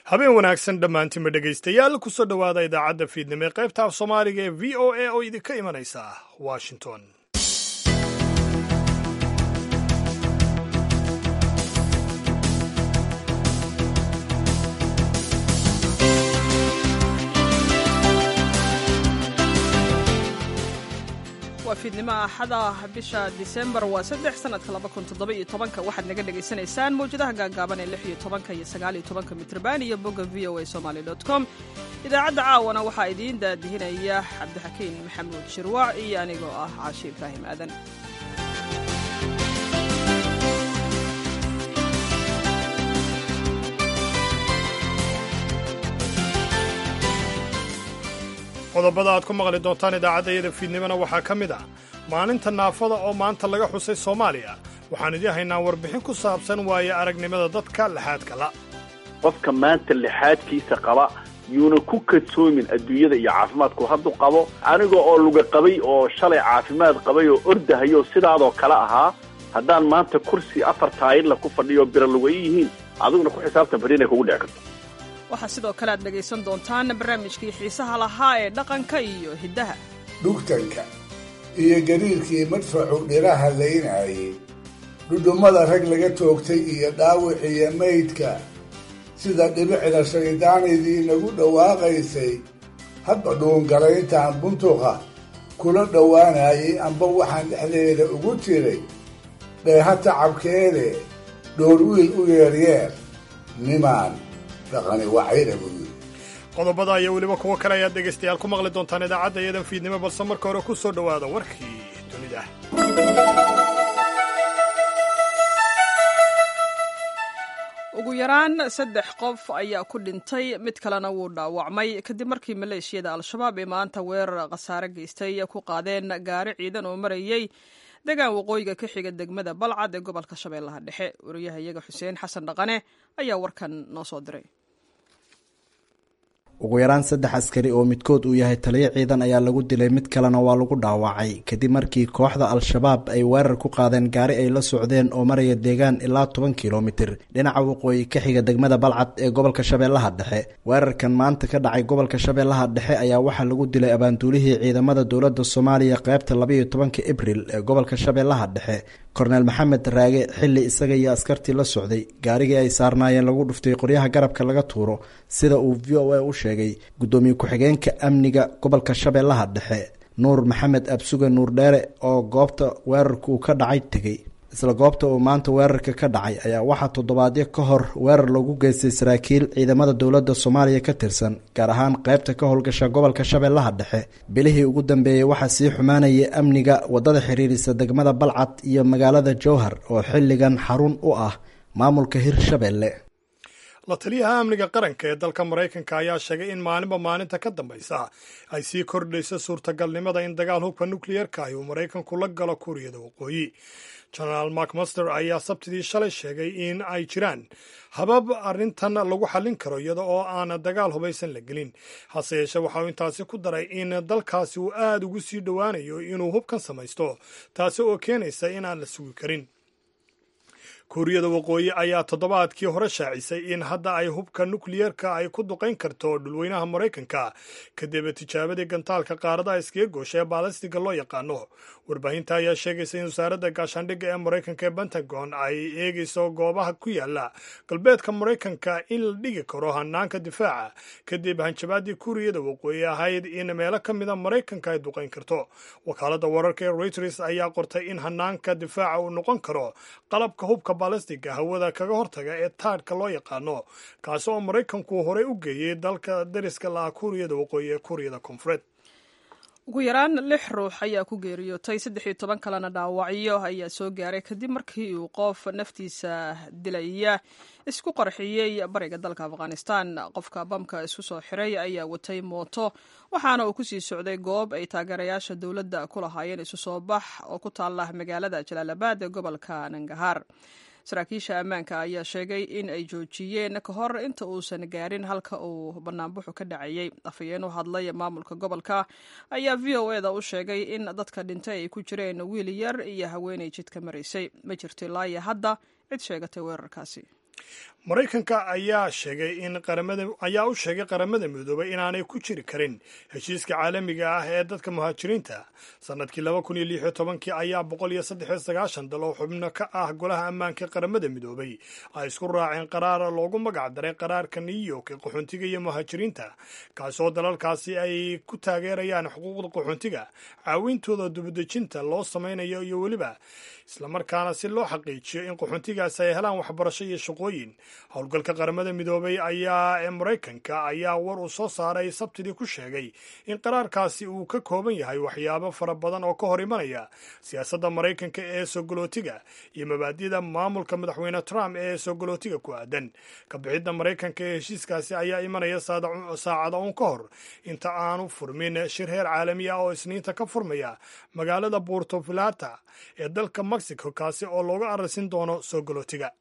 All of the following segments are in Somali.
habeen wanaagsan dhammaantiinba dhegaystayaal kusoo dhowaada idaacadda fiidnimo ee qaybta af soomaaliga ee v o a oo idinka imanaysa washington waa fiidnimo axada bisha disembar waa saddex sanadka laba kun toddoba iyo tobanka waxaad naga dhagaysanaysaan mawjadaha gaagaaban ee lix iyo tobanka iyo sagaal iyo tobanka mitrban iyo bogga v o a somaly dot com idaacadda caawana waxaa idiin daadihinaya cabdixakiin maxamuud shirwac iyo anigoo ah caashi ibraahim aadan qodobada aad ku maqli doontaan idaacaddayada fiidnimona waxaa ka mid ah maalinta naafada oo maanta laga xusay soomaaliya waxaan idii haynaa warbixin ku saabsan waaye aragnimada dadka lixaadka la qofka maanta lixaadkiisa qaba yuuna ku kadsoomin adduunyada iyo caafimaadku hadduu qabo aniga oo luga qabay oo shalay caafimaad qabay oo ordahayo sidaadoo kale ahaa haddaan maanta kursi afar taayirla ku fadhiyo bira lugayi yihiin adiguna ku xisaabtan bari inay kugu dhici karto waxaa sidoo kale aad dhegaysan doontaan barnaamijkii xiisaha lahaa ee dhaqanka iyo hiddaha dhugtanka iyo gariirkii madfacu dhiraha laynayay dhudhummada rag laga toogtay iyo dhaawiciyo maydka sida dhibicda shayddaanaydii nagu dhawaaqaysay hadba dhuungalayntaan buntuqa kula dhowaanayay amba waxaan dhexdeeda ugu jiray dheeha tacabkeede dhoor wiil u yeeryeer nimaan qodobada iyo weliba kuwo kale ayaad dhegaystayaal ku maqli doontaan idaacadda iyadan fiidnimo balse marka hore ku soo dhowaada warkii dunida ugu yaraan saddex qof ayaa ku dhintay mid kalena wuu dhaawacmay kadib markii maleeshiyada al-shabaab ee maanta weerar khasaare geystay ku qaadeen gaari ciidan oo marayey degaan waqooyiga ka xiga degmada balcad ee gobolka shabeellaha dhexe wariyaha iyaga xuseen xasan dhaqane ayaa warkan noo soo diray ugu yaraan saddex askari oo midkood uu yahay taliyo ciidan ayaa lagu dilay mid kalena waa lagu dhaawacay kadib markii kooxda al-shabaab ay weerar ku qaadeen gaari ay la socdeen oo maraya deegaan ilaa toban kilomitir dhinaca waqooyi ka xiga degmada balcad ee gobolka shabeellaha dhexe weerarkan maanta ka dhacay gobolka shabeellaha dhexe ayaa waxaa lagu dilay abaanduulihii ciidamada dowladda soomaaliya qaybta labaiyo tobanka abril ee gobolka shabeellaha dhexe korneel maxamed raage xilli isaga iyo askartii la socday gaarigii ay saarnaayeen lagu dhuftay qoryaha garabka laga tuuro sida uu v o a u sheegay guddoomiye ku-xigeenka amniga gobolka shabeellaha dhexe nuur maxamed absuge nuur dheere oo goobta weerarku uu ka dhacay tegey isla goobta uu maanta weerarka ka dhacay ayaa waxaa toddobaadyo ka hor weerar loogu geystay saraakiil ciidamada dowladda soomaaliya ka tirsan gaar ahaan qaybta ka howlgasha gobolka shabeellaha dhexe bilihii ugu dambeeyey waxaa sii xumaanayay amniga waddada xiriirisa degmada balcad iyo magaalada jowhar oo xilligan xarun u ah maamulka hirshabeelle la taliyaha amniga qaranka ee dalka maraykanka ayaa sheegay in maalinba maalinta ka dambaysa ay sii kordhayso suurtagalnimada in dagaal hubka nukliyerka ah uu maraykanku la galo kuuriyada waqooyi genaraal macmaster ayaa sabtidii shalay sheegay in ay jiraan habab arrintan lagu xallin karo iyada oo aan dagaal hubaysan la gelin hase yeeshee waxa uu intaasi ku daray in dalkaasi uu aada ugu sii dhowaanayo inuu hubkan samaysto taasi oo keenaysa in aan la sugi karin kuuriyada waqooyi ayaa toddobaadkii hore shaacisay in hadda ay hubka nukliyerka ay ku duqayn karto dhulweynaha maraykanka kadib tijaabadii gantaalka qaaradaha iskaga goosha ee baalastiga loo yaqaano warbaahinta ayaa sheegaysa in wasaaradda gaashaandhigga ee maraykanka ee pentagon ay eegayso goobaha ku yaala galbeedka maraykanka in la dhigi karo hanaanka difaaca kadib hanjabaadii kuuriyada waqooyi ahayd in meelo ka mida maraykanka ay duqayn karto wakaaladda wararka ee reuters ayaa qortay in hanaanka difaaca uu noqon karo qalabka hubka balastiga hawada kaga hortaga ee taadhka loo yaqaano kaasi oo maraykanku horey u geeyey dalka dariska laha kuuriyada waqooyi ee kuuriyada koonfureed ugu yaraan lix ruux ayaa ku geeriyootay saddex iyo toban kalena dhaawacyo ayaa soo gaaray kadib markii uu qof naftiisa dilaya isku qarxiyey bariga dalka afghanistan qofka bamka isku soo xiray ayaa watay mooto waxaana uu kusii socday goob ay taageerayaasha dowladda ku lahaayeen isu soo bax oo ku taala magaalada jalaalabad ee gobolka nangahaar saraakiisha ammaanka ayaa sheegay in ay joojiyeen ka hor inta uusan gaarin halka uu banaanbuxu ka dhacayey afhayeen u hadlay maamulka gobolka ayaa v o eda u sheegay in dadka dhintay ay ku jireen wiil yar iyo haweenay jidka maraysay ma jirto ilaa iyo hadda cid sheegatay weerarkaasi maraykanka ayaa sheegay in qaramada ayaa u sheegay qaramada midoobay inaanay ku jiri karin heshiiska caalamiga ah ee dadka muhaajiriinta sanadkii laba kun iyo lix iyo tobankii ayaa boqol iyo saddex iyo sagaashan dal oo xubno ka ah golaha ammaanka qaramada midoobay ay isku raaceen qaraar loogu magac daray qaraarka new york ee qaxoontiga iyo muhaajiriinta kaasoo dalalkaasi ay ku taageerayaan xuquuqda qaxoontiga caawintooda dubadejinta loo samaynayo iyo weliba islamarkaana si loo xaqiijiyo in qaxoontigaasi ay helaan waxbarasho iyo shaqooyin howlgalka qaramada midoobay ayaa ee maraykanka ayaa war uu soo saaray sabtidii ku sheegay in qaraarkaasi uu ka kooban yahay waxyaabo fara badan oo ka hor imanaya siyaasadda maraykanka ee sogolootiga iyo mabaadida maamulka madaxweyne trump ee sogolootiga ku aadan kabixidda maraykanka ee heshiiskaasi ayaa imanaya saacada uun ka hor inta aanu furmin shir heer caalami ah oo isniinta ka furmaya magaalada puerto filata ee dalka mexico kaasi oo looga ararsin doono sogolootiga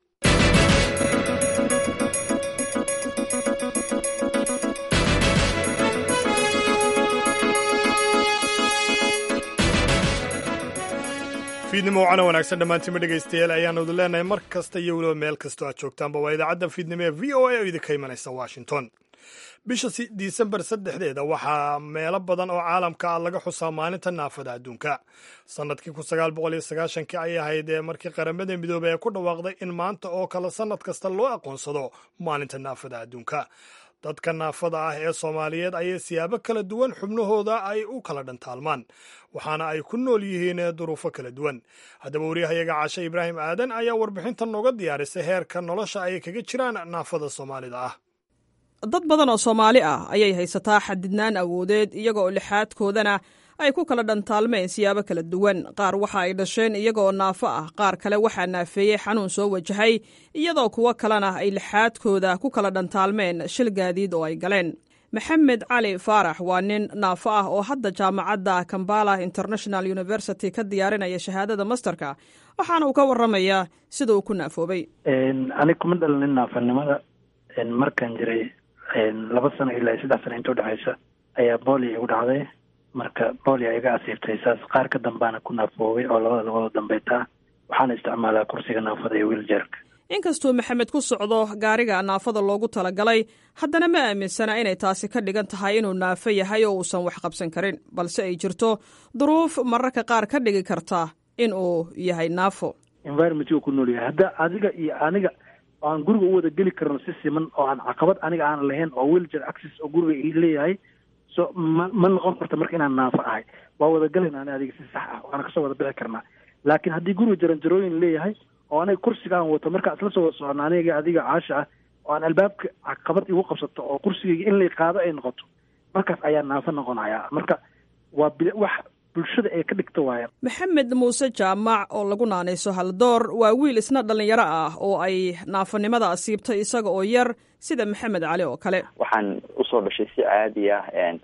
fiidnimo wacana wanaagsan dhammaantiinma dhegaystayaal ayaanu idin leenahay mar kasta iyo weliba meel kastoo aad joogtaanba waa idaacadda fiidnimo ee v o a oo idinka imanaysa washington bisha disembar saddexdeeda waxaa meelo badan oo caalamka ah laga xusaa maalinta naafada adduunka sannadkii kun sagaal boqol iyo sagaashankii ayay ahayd ee markii qaramada midoobey ay ku dhawaaqday in maanta oo kale sannad kasta loo aqoonsado maalinta naafada adduunka dadka naafada ah ee soomaaliyeed ayay siyaabo kala duwan xubnahooda ay u kala dhantaalmaan waxaana ay ku nool yihiin duruufo kala duwan haddaba wariyahayaga caashe ibraahim aadan ayaa warbixinta nooga diyaarisay heerka nolosha ay kaga jiraan naafada soomaalida ah dad badan oo soomaali ah ayay haysataa xadidnaan awoodeed iyaga oo lixaadkoodana ay ku kala dhantaalmeen siyaabo kala duwan qaar waxa ay dhasheen iyagaoo naafo ah qaar kale waxaa naafeeyey xanuun soo wajahay iyadoo kuwo kalena ay lixaadkooda ku kala dhantaalmeen shil gaadiid oo ay galeen maxamed cali faarax waa nin naafo ah oo hadda jaamacadda kambala international university ka diyaarinaya shahaadada masterka waxaana uu ka waramayaa sida uu ku naafoobay anig kuma dhalinin naafanimada markaan jiray laba sano ilaa saddex sano inta udhexaysa ayaa boolia igu dhacday marka boolia iga asiibtay saas qaar ka dambaana ku naafoobay oo labada labada dambeeta waxaana isticmaalaa kursiga naafada iyo wiiljeerka inkastuu maxamed ku socdo gaariga naafada loogu talagalay haddana ma aaminsana inay taasi ka dhigan tahay inuu naafo yahay oo uusan wax qabsan karin balse ay jirto duruuf mararka qaar ka dhigi karta in uu yahay naafo environmentiu ku nool yahay hadda adiga iyo aniga oo aan guriga u wada geli karno si siman oo aan caqabad aniga aan lahayn oo wheeljer access oo guriga i leeyahay so ma ma noqon karta marka inaan naafo ahay waa wada galayna ani adiga si sax ah waana kasoo wada bixi karnaa laakiin haddii guriga jaranjarooyin leeyahay oo aniga kursiga aan wato markaa isla soo wada socona aniga adiga caasha ah oo aan albaabka caqabad igu qabsato oo kursigayga in lay qaado ay noqoto markaas ayaa naafo noqonaya marka waa bi wax bulshada ay ka dhigto waaya maxamed muuse jaamac oo lagu naanayso haldoor waa wiil isna dhallinyaro ah oo ay naafanimada asiibtay isaga oo yar sida maxamed cali oo kale waxaan usoo dhashay si caadi ah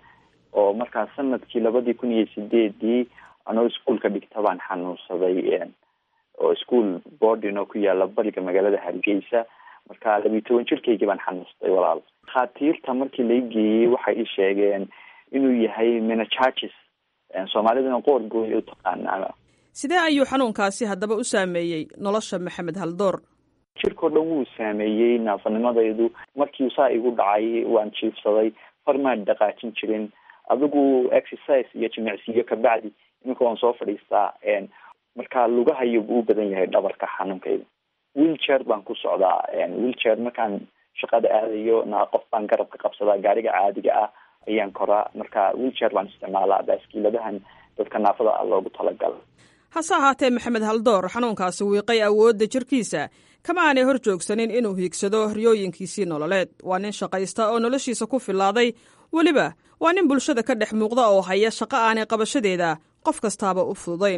oo markaa sanadkii labadii kun iyo sideedii anoo iskuolka dhigta baan xanuunsaday oo ischool boarding oo ku yaala bariga magaalada hargeysa marka labiyi toban jirkaygii baan xanuunsaday walaal dhakhaatiirta markii lai geeyey waxay i sheegeen inuu yahay menachages soomaalidana qoor gooy u taqaanaa sidee ayuu xanuunkaasi haddaba u saameeyey nolosha maxamed haldoor jirkao dhan wuu saameeyey naafanimadaydu markii saa igu dhacay waan jiifsaday farmaan dhaqaajin jirin adigu exercise iyo jimicsiyo kabacdi iminka waan soo fadhiistaa marka lugahayo buu u badan yahay dhabarka xanuunkayda wheelchair baan ku socdaa wheelchair markaan shaqada aadayo na qof baan garabka qabsadaa gaariga caadiga ah ayaan koraa marka wheelchair baan isticmaalaa baaskiiladahan dadka naafada ah loogu talagala hase ahaatee maxamed haldoor xanuunkaasi wiiqay awoodda jirkiisa kama aanay hor joogsanin inuu hiigsado riyooyinkiisii nololeed waa nin shaqaysta oo noloshiisa ku filaaday weliba waa nin bulshada ka dhex muuqda oo haya shaqo aanay qabashadeeda qof kastaaba u fududayn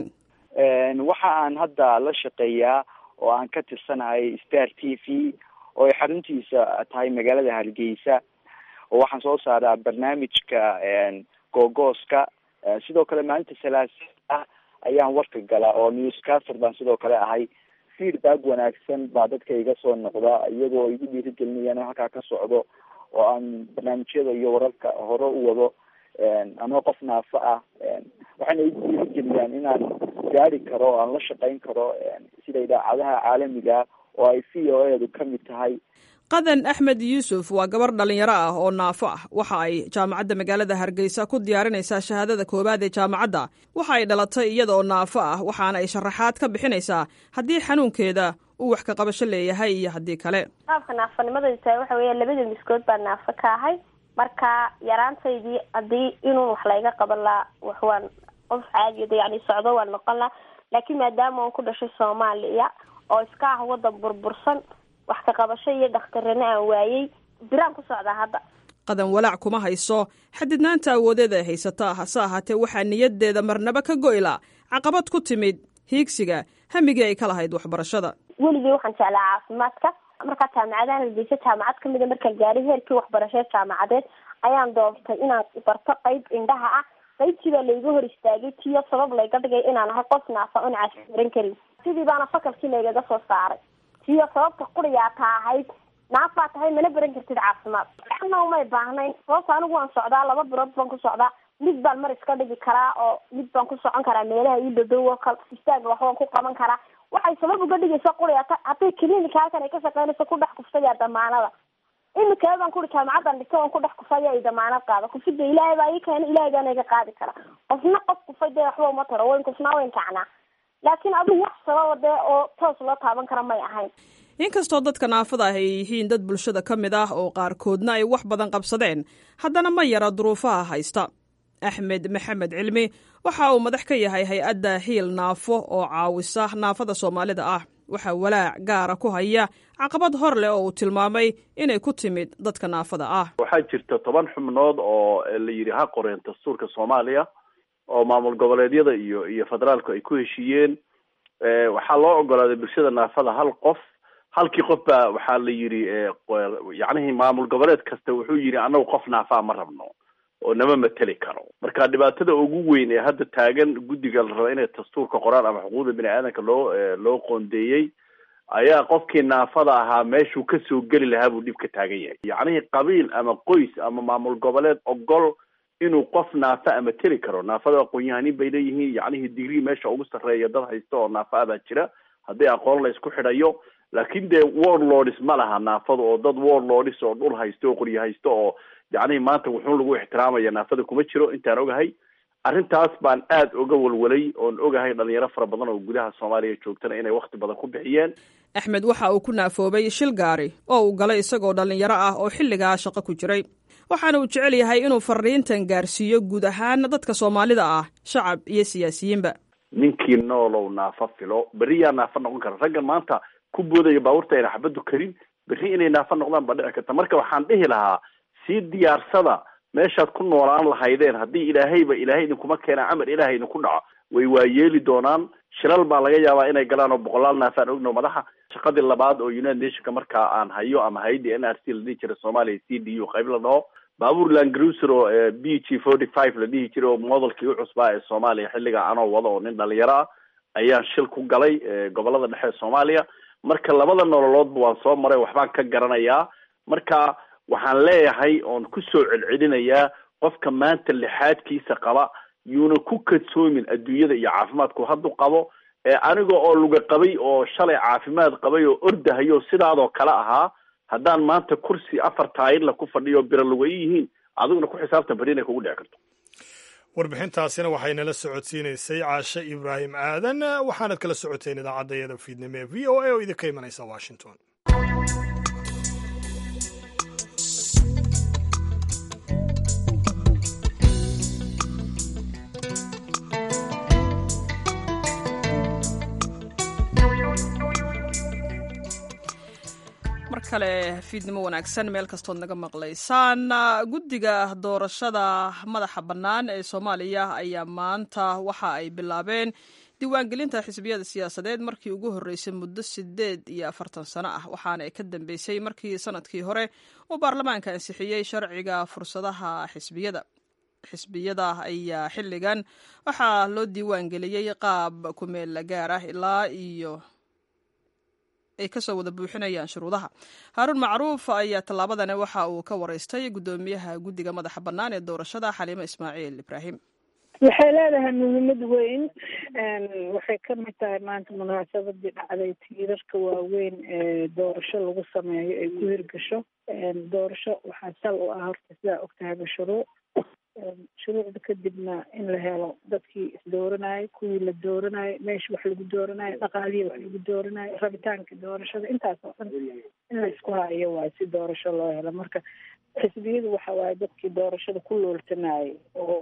waxa aan hadda la shaqeeyaa oo aan ka tirsanahay star t v oo ay xaruntiisa tahay magaalada hargeysa oo waxaan soo saaraa barnaamijka googooska sidoo kale maalinta salaasa ah ayaan warka galaa oo newscaster baan sidoo kale ahay feedback wanaagsan baa dadka iga soo noqda iyagoo igu dhiirigelinayaan halkaa ka socdo oo aan barnaamijyada iyo wararka hore u wado anoo qof naafo ah waxayna igu dhiirigeliyaan inaan gaari karo o aan la shaqeyn karo sida idaacadaha caalamiga oo ay c o edu ka mid tahay qadan axmed yuusuf waa gabar dhallinyaro ah oo naafo ah waxa ay jaamacadda magaalada hargeysa ku diyaarinaysaa shahaadada koowaad ee jaamacadda waxa ay dhalatay iyada oo naafo ah waxaana ay sharaxaad ka bixinaysaa haddii xanuunkeeda uu wax ka qabasho leeyahay iyo haddii kale qaabka naafanimadaydu tahay waxa weya labada miskood baa naafo ka ahay marka yaraantaydii haddii inuu wax layga qaban lahaa wax waan qof caadiyada yani socdo waan noqon laha laakiin maadaama aan ku dhashay soomaaliya oo iska ah wadan burbursan wax ka qabasho iyo dhakhtarrano aan waayey biraan ku socdaa hadda qadan walaac kuma hayso xadidnaanta awoodeeda ay haysata hase ahaatee waxaa niyaddeeda marnaba ka go'ila caqabad ku timid hiigsiga hamigii ay ka lahayd waxbarashada weligii waxaan jeclaa caafimaadka markaa jaamacadahan hargeysa jaamacad kamid a markaan gaaray heerkii waxbarasheed jaamacadeed ayaan doontay inaan barto qayb indhaha ah qaybtii baa layga hor istaagay tiyo sabab layga dhigay inaan ahay qof naafa on caasi baran karin sidii baana fakalkii laygaga soo saaray tiyo sababta quriyaa ta ahayd naafaa tahay mana baran kartid caafimaad ana umay baahnayn sababta anigu waan socdaa laba bilood baan ku socdaa mid baan mar iska dhigi karaa oo mid baan ku socon karaa meelaha ii dhadow oo kale istaaga wax waan ku qaban karaa waxay sabab uga dhigaysa quriyaa ta hadday clinika halkan ay ka shaqeynayso ku dhex kufsayaa damaanada imika baan kuri jaamacadan dhigto on ku dhex kufaya ay damaanad qaada kufida ilaahay baa ii keena ilaahay baana iga qaadi kara qofna qof kufay dee waxba uma taro wayn kufnaa wayn kacnaa laakiin adigu wax sababa dee oo toos loo taaban kara may ahayn inkastoo dadka naafada ah ay yihiin dad bulshada ka mid ah oo qaarkoodna ay wax badan qabsadeen haddana ma yara duruufaha haysta axmed maxamed cilmi waxa uu madax ka yahay hay-adda hiil naafo oo caawisa naafada soomaalida ah waxaa walaac gaara ku haya caqabad hor leh oo uu tilmaamay inay ku timid dadka naafada ah waxaa jirta toban xubnood oo la yidhi ha qoreen dastuurka soomaaliya oo maamul goboleedyada iyo iyo federaalku ay ku heshiiyeen waxaa loo ogolaaday bulshada naafada hal qof halkii qof baa waxaa la yidhi yacnihii maamul goboleed kasta wuxuu yidhi annagu qof naafaa ma rabno oo nama mateli karo marka dhibaatada ugu weyn ee hadda taagan guddiga la raba inay dastuurka qoraan ama xuquuqda bini aadanka loo loo qoondeeyey ayaa qofkii naafada ahaa meeshuu kasoo geli lahaa buu dhib ka taagan yahay yacnihii qabiil ama qoys ama maamul goboleed ogol inuu qof naafa ama teli karo naafada aqoon-yahanin bay leeyihiin yacnihii digrii meesha ugu sarreeya dad haysta oo naafa abaa jira haddii aqoon la isku xidhayo laakiin dee warlords ma laha naafada oo dad warlords oo dhul haysta oo qoryo haysta oo yacnihii maanta wuxuun lagu ixtiraamaya naafada kuma jiro intaan ogahay arrintaas baan aad oga walwalay oon ogahay dhalinyaro fara badan oo gudaha soomaaliya joogtana inay wakti badan ku bixiyeen axmed waxa uu ku naafoobay shil gaari oo uu galay isagoo dhallinyaro ah oo xilligaa shaqo ku jiray waxaana uu jecel yahay inuu fariintan gaarsiiyo guud ahaan dadka soomaalida ah shacab iyo siyaasiyiinba ninkii noolow naafa filo berri yaa naafa noqon kara raggan maanta ku boodaya baabuurta ayna xabaddu karin berri inay naafa noqdaan baa dhici karta marka waxaan dhihi lahaa sii diyaarsada meeshaad ku noolaan lahaydeen haddii ilaahayba ilaahay idinkuma keenaa camar ilaahay idinku dhaco way waayeeli doonaan shilal baa laga yaabaa inay galaan oo boqolaal naafaan ogno madaxa shaqadii labaad oo united nationka markaa aan hayo ama hayadii n r c la dhihi jiray soomaaliya c d u qayb la dhaho baabuur langruser oo b g forty five la dhihi jiray oo modelkii u cusbaa ee soomaaliya xilliga anoo wada oo nin dhalinyaro ah ayaan shil ku galay gobolada dhexe ee soomaaliya marka labada nololoodba waan soo maray waxbaan ka garanayaa marka waxaan leeyahay oon ku soo celcelinayaa qofka maanta lixaadkiisa qaba yuuna ku kadsoomin adduunyada iyo caafimaadku hadduu qabo aniga oo luga qabay oo shalay caafimaad qabay oo ordahayo sidaadoo kale ahaa haddaan maanta kursi afar taayirla ku fadhiyo bira luga yihiin adiguna ku xisaabtan bari inay kugu dhici karto warbixintaasina waxaynala socodsiinaysay caashe ibraahim aadan waxaanad kala socoteen idaacadayada fiidnimo ee v o a oo idinka imanaysa washington mar kale fiidnimo wanaagsan meel kastood naga maqlaysaan guddiga doorashada madaxa bannaan ee soomaaliya ayaa maanta waxa ay bilaabeen diiwaangelinta xisbiyada siyaasadeed markii ugu horreysay muddo sideed iyo afartan sano ah waxaana ay ka dambeysay markii sanadkii hore uu baarlamaanka ansixiyey sharciga fursadaha xisbiyada xisbiyada ayaa xilligan waxaa loo diiwaangeliyey qaab kumeel gaar ah ilaa iyo ay kasoo wada buuxinayaan shuruudaha haaruun macruuf ayaa tallaabadani waxa uu ka wareystay guddoomiyaha guddiga madaxa bannaan ee doorashada xaliimo ismaaciil ibraahim waxay leedahay muhiimad weyn waxay ka mid tahay maanta munaasabadii dhacday tiirarka waaweyn ee doorasho lagu sameeyo ay ku hirgasho doorasho waxaa sal u ah horta sidaa ogtahayba shuruuc shuruucda kadibna in la helo dadkii isdooranayay kuwii la dooranayo meesha wax lagu dooranayo dhaqaalihii wax lagu dooranayo rabitaanka doorashada intaas oo dhan in la isku hayo waayo si doorasho loo helo marka xisbiyadu waxa waaye dadkii doorashada ku looltanayay oo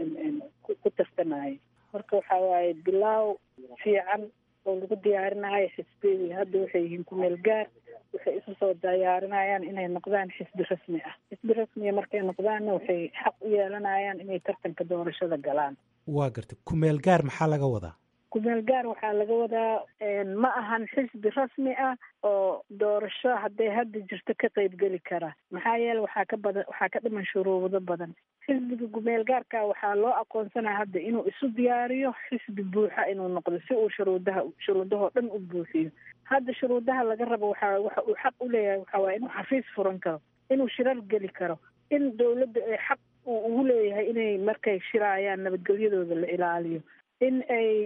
ku tartanayay marka waxa waaye bilaaw fiican oo lagu diyaarinayo xisbiyadii hadda waxay yihiin kumeel gaar waxay isu soo diyaarinayaan inay noqdaan xisbi rasmi ah xisbi rasmiya markay noqdaanna waxay xaq u yeelanayaan inay tartanka doorashada galaan waa gartay kumeel gaar maxaa laga wadaa kumeel gaar waxaa laga wadaa ma ahan xisbi rasmi ah oo doorasho hadday hadda jirto ka qeybgeli kara maxaa yeele waxaa ka badan waxaa ka dhiman shuruudo badan xisbiga kumeel gaarka waxaa loo aqoonsanaya hadda inuu isu diyaariyo xisbi buuxa inuu noqdo si uu shuruudaha shuruudahoo dhan u buuxiyo hadda shuruudaha laga rabo waxaa waxa uu xaq u leeyahay waxaa waaya inuu xafiis furan karo inuu shirar geli karo in dowladda ay xaq uu ugu leeyahay inay markay shiraayaan nabadgelyadooda la ilaaliyo in ay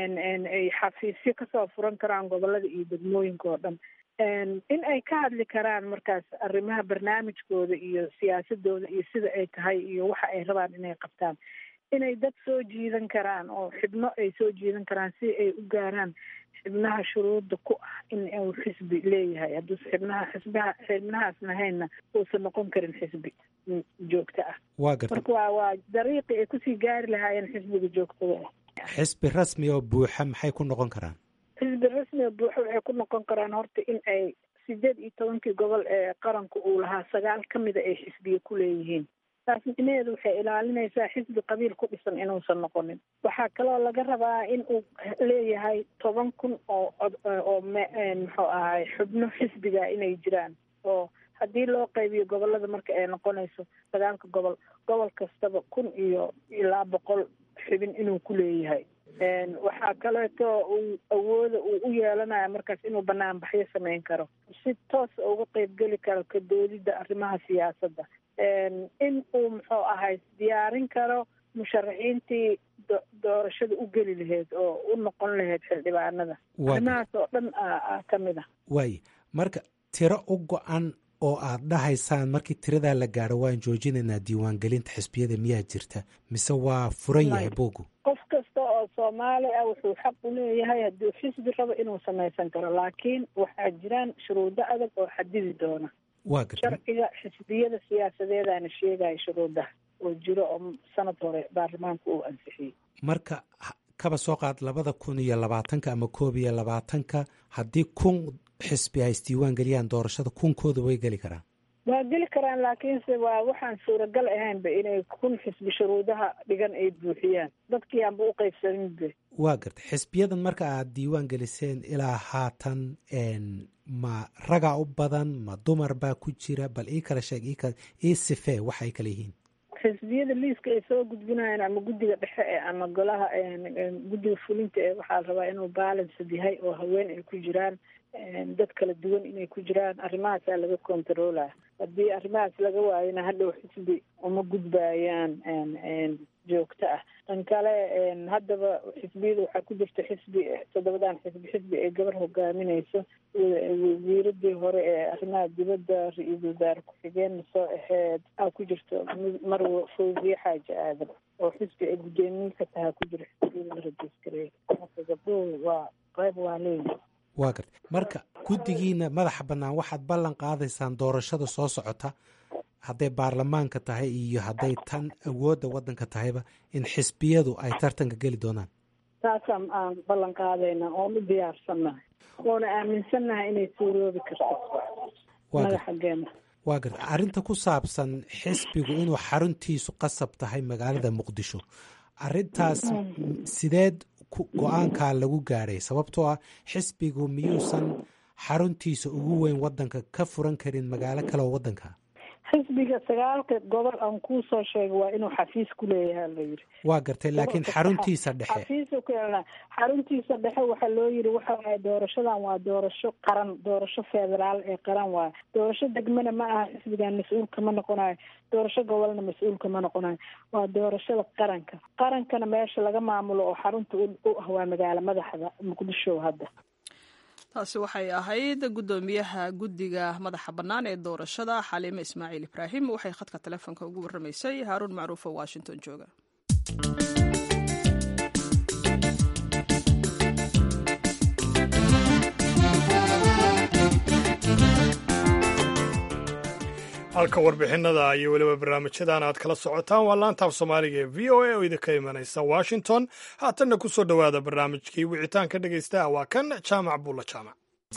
ay xafiisyo kasoo furan karaan gobolada iyo degmooyinka oo dhan in ay ka hadli karaan markaas arrimaha barnaamijkooda iyo siyaasadooda iyo sida ay tahay iyo waxa ay rabaan inay qabtaan inay dad soo jiidan karaan oo xibno ay soo jiidan karaan si ay u gaaraan xibnaha shuruudda ku ah in uu xisbi leeyahay hadduusa xibnaha xisbaha xibnahaas lahaynna uusan noqon karin xisbi joogto ah waa gartay marka waa waa dariiqii ay kusii gaari lahaayeen xisbiga joogtada ah xisbi rasmi oo buuxa maxay ku noqon karaan xisbi rasmi oo buuxa waxay ku noqon karaan horta in ay sideed iyo tobankii gobol ee qaranka uu lahaa sagaal ka mida ay xisbiya ku leeyihiin taas micnaheedu waxay ilaalinaysaa xisbi qabiil ku dhisan inuusan noqonin waxaa kaloo laga rabaa in uu leeyahay toban kun oo oo muxuu ahay xubno xisbiga inay jiraan oo haddii loo qaybiyo gobolada marka ay noqonayso sagaalka gobol gobol kastaba kun iyo ilaa boqol xubin inuu ku leeyahay waxaa kaleeto uu awooda uu u yeelanaya markaas inuu banaanbaxyo samayn karo si toos uga qeybgeli karo ka doodidda arrimaha siyaasadda in uu muxuu ahay diyaarin karo musharaxiintii doorashada u geli lahayd oo u noqon lahayd xildhibaanada arrimahaas oo dhan ka mid ah waaye marka tiro u go-an oo aad dhahaysaan markii tiradaa la gaadho waan joojinaynaa diiwaangelinta xisbiyada miyaa jirta mise waa furan yahay bogu qof kasta oo soomaali ah wuxuu xaq u leeyahay hadduu xisbi rabo inuu samaysan karo laakiin waxaa jiraan shuruudo adag oo xadidi doona waa garta sharciga xisbiyada siyaasadeedaana sheegaya shuruudaha oo jiro oo sanad hore baarlamaanku uu ansixiyey marka kaba soo qaad labada kun iyo labaatanka ama koob iyo labaatanka haddii kun xisbi ay isdiiwaan geliyaan doorashada kunkooda way geli karaan waa geli karaan laakiinse waa waxaan suuragal ahaynba inay kun xisbi shuruudaha dhigan ay buuxiyaan dadkii aanba u qaybsaninbe waa gartay xisbiyadan marka aad diiwaan geliseen ilaa haatan ma ragaa u badan ma dumar baa ku jira bal ii kala sheeg ii sifee waxa ay kala yihiin xisbiyada liiska ay soo gudbinayaan ama guddiga dhexe ee ama golaha guddiga fulinta ee waxaa la rabaa inuu balanced yahay oo haween ay ku jiraan dad kala duwan inay ku jiraan arrimahaasaa laga controlaa haddii arrimahaas laga waayona hadhow xisbi uma gudbayaan joogto ah tan kale haddaba xisbiyada waxaa ku jirta xisbi toddobadan xisbi xisbi ay gabar hogaaminayso wasiiradii hore ee arrimaha dibadda ra-iisul wasaare ku-xigeenna soo aheyd aa ku jirto marwa fawziye xaaji aadan oo xisbi ay guddoomiye ka tahaa ku jira xisbiyada la rajiskareey marka gabdhuhu waa qayb waa leeyihi waa garta marka guddigiina madaxa bannaan waxaad ballan qaadaysaan doorashada soo socota hadday baarlamaanka tahay iyo hadday tan awoodda waddanka tahayba in xisbiyadu ay tartanka geli doonaan taasaan aan ballan qaadayna oon u diyaarsannahay oona aaminsannahay inay suuroobi karto madaxageena waa garta arrinta ku saabsan xisbigu inuu xaruntiisu qasab tahay magaalada muqdisho arrintaas sideed go-aankaa lagu gaadhay sababtoo ah xisbigu miyuusan xaruntiisa ugu weyn waddanka ka furan karin magaalo kale oo waddanka xisbiga sagaalka gobol aan kuusoo sheegay waa inuu xafiis ku leeyahay la yidhi waa gartay laakiin xaruntiisa dhexe xafiisa ku yeelana xaruntiisa dhexe waxaa loo yidhi waxa waaye doorashadan waa doorasho qaran doorasho federaal ee qaran waaye doorasho degmana ma aha xisbigan mas-uulka ma noqonayo doorasho gobolna mas-uulka ma noqonayo waa doorashada qaranka qarankana meesha laga maamulo oo xarunta u ah waa magaalo madaxda muqdisho hadda taasi waxay ahayd guddoomiyaha guddiga madaxa bannaan ee doorashada xaliime ismaaciil ibraahim waxay khadka telefoonka ugu warramaysay haaruun macruuf oo washington jooga halka warbixinada iyo weliba barnaamijyadan aad kala socotaan waa laantaaf soomaaliga ee v o a oo idinka imanaysa washington haatanna ku soo dhowaada barnaamijkii wicitaanka dhegaystaha waa kan jaamac buulla jaamac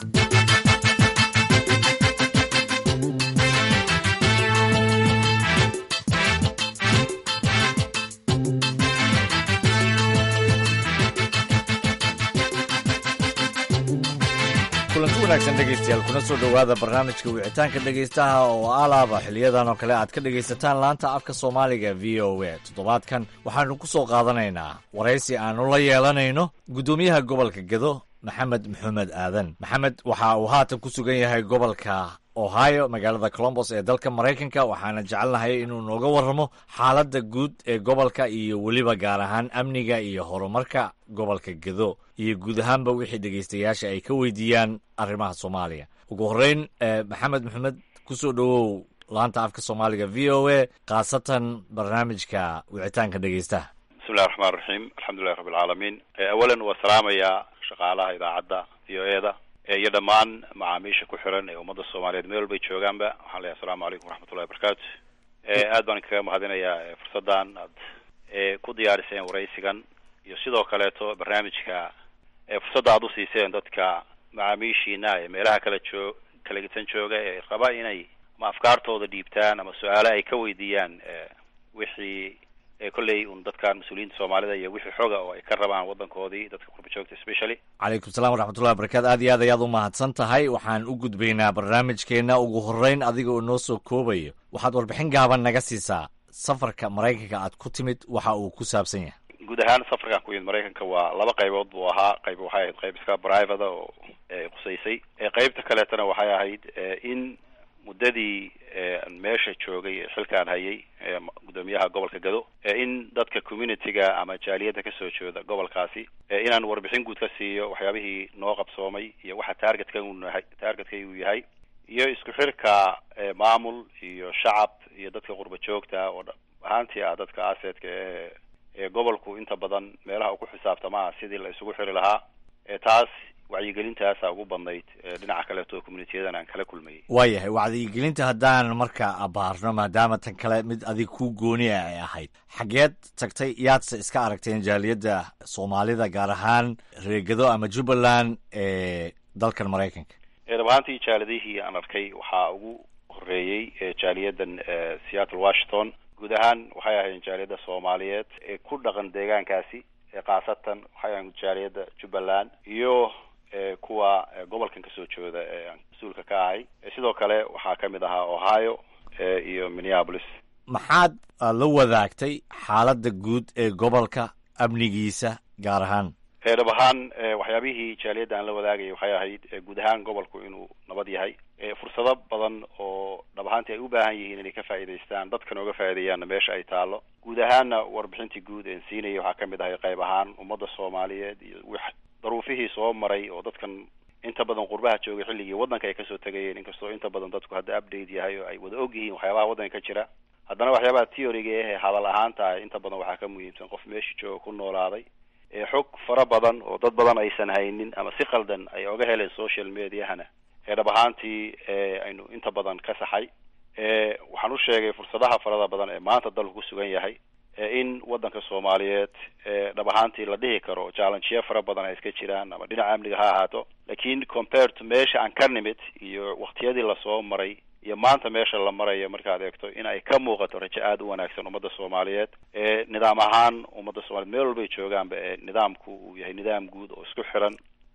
kulanti wanaagsan dhegaystayaal kuna soo dhowaada barnaamijka wicitaanka dhegaystaha oo alaaba xiliyadan oo kale aad ka dhegaysataan laanta afka soomaaliga v o a toddobaadkan waxaanu ku soo qaadanaynaa waraysi aanu la yeelanayno guddoomiyaha gobolka gedo maxamed maxamed aadan maxamed waxa uu haatan ku sugan yahay gobolka ohio magaalada colombos ee dalka maraykanka waxaana jecelnahay inuu nooga warramo xaaladda guud ee gobolka iyo weliba gaar ahaan amniga iyo horumarka gobolka gedo iyo guud ahaanba wixii dhegaystayaasha ay ka weydiiyaan arrimaha soomaaliya ugu horreyn maxamed maxamed ku soo dhowow laanta afka soomaaliga v o a khaasatan barnaamijka wicitaanka dhegaystaha bismillahi raxmaan raxiim alxamdulilahi rabbi alcaalamiin awalan waa salaamayaa shaqaalaha idaacadda v o e da iyo dhammaan macaamiisha ku xiran ee ummadda soomaaliyeed meel walbay joogaanba waxaan leeyahay asalamu calaykum waraxmatullahi wabarakaatu aad baan kaga mahadinayaa fursaddan aad ku diyaariseen waraysigan iyo sidoo kaleeto barnaamijka fursadda aad usiiseen dadka macaamiishiina ee meelaha kala joog kala gedsan jooga ee raba inay ama afkaartooda dhiibtaan ama su-aale ay ka weydiiyaan wixii kolley un dadkan mas-uuliyiinta soomaalida iyo wixii xoga oo ay ka rabaan waddankoodii dadka qurba joogta specially calaykum salaam waraxmatullahi wabarakatu aad iyo aad ayaad u mahadsan tahay waxaan u gudbaynaa barnaamijkeenna ugu horreyn adiga oo noo soo koobayo waxaad warbixin gaaban naga siisaa safarka maraykanka aad ku timid waxa uu ku saabsan yahay guud ahaan safarkan ku yimid maraykanka waa laba qaybood buu ahaa qayb waxay ahayd qayb iska private oo qusaysay qaybta kaleetana waxay ahayd in muddadii meesha joogay xilkaan hayay guddoomiyaha gobolka gado in dadka community-ga ama jaaliyadda kasoo jeeda gobolkaasi inaan warbixin guud ka siiyo waxyaabihii noo qabsoomay iyo waxa targetka unahay targetkay uu yahay iyo isku xirka maamul iyo shacab iyo dadka qurba joogta oo ahaantii ah dadka asetka ee ee gobolku inta badan meelaha uu ku xisaabtamaa sidii la isugu xiri lahaa taas wacyigelintaasa ugu badnayd dhinaca kaleeto communitiyadan aan kala kulmayay waayahay wacyigelinta haddaan marka abaarno maadaama tan kale mid adig ku gooni a ay ahayd xageed tagtay yaadse iska aragteen jaaliyadda soomaalida gaar ahaan reegado ama jubbaland ee dalkan maraykanka dhab ahaantii jaalidihii aan arkay waxaa ugu horeeyey jaaliyadan seattle washington guud ahaan waxay ahayn jaaliyadda soomaaliyeed ee ku dhaqan deegaankaasi khaasatan waxay ahayn jaaliyadda jubbaland iyo kuwa gobolkan kasoo jeeda ee aan mas-uulka ka ahay sidoo kale waxaa ka mid ahaa ohio iyo minneapolis maxaad la wadaagtay xaaladda guud ee gobolka amnigiisa gaar ahaan dhab ahaan waxyaabihii jaaliyadda aan la wadaagayay waxay ahayd guud ahaan gobolku inuu nabad yahay fursado badan oo dhab ahaantii ay u baahan yihiin inay ka faa'iidaystaan dadkan ooga faa'iideeyaanna meesha ay taalo guud ahaanna warbixintii guud een siinayay waxaa ka mid ahay qayb ahaan ummadda soomaaliyeed iyo w daruufihii soo maray oo dadkan inta badan qurbaha joogay xilligii waddanka ay kasoo tegayeen inkastoo inta badan dadku hadda update yahay oo ay wada og yihiin waxyaabaha waddanka ka jira haddana waxyaabaha theoryga eh hadal ahaanta inta badan waxaa ka muhiimsan qof meesha jooga ku noolaaday xog fara badan oo dad badan aysan haynin ama si qaldan ay oga heleen social mediahana ee dhab ahaantii aynu inta badan ka saxay waxaan u sheegay fursadaha farada badan ee maanta dalku ku sugan yahay in waddanka soomaaliyeed dhab ahaantii la dhihi karo challengeya fara badan ay iska jiraan ama dhinaca amniga ha ahaato lakin compared to meesha aan ka nimid iyo waktiyadii lasoo maray iyo maanta meesha la marayo markaad eegto in ay ka muuqato rajo aada u wanaagsan ummadda soomaaliyeed ee nidaam ahaan ummadda soomaliyeed meel walbay joogaanba ee nidaamku uu yahay nidaam guud oo isku xiran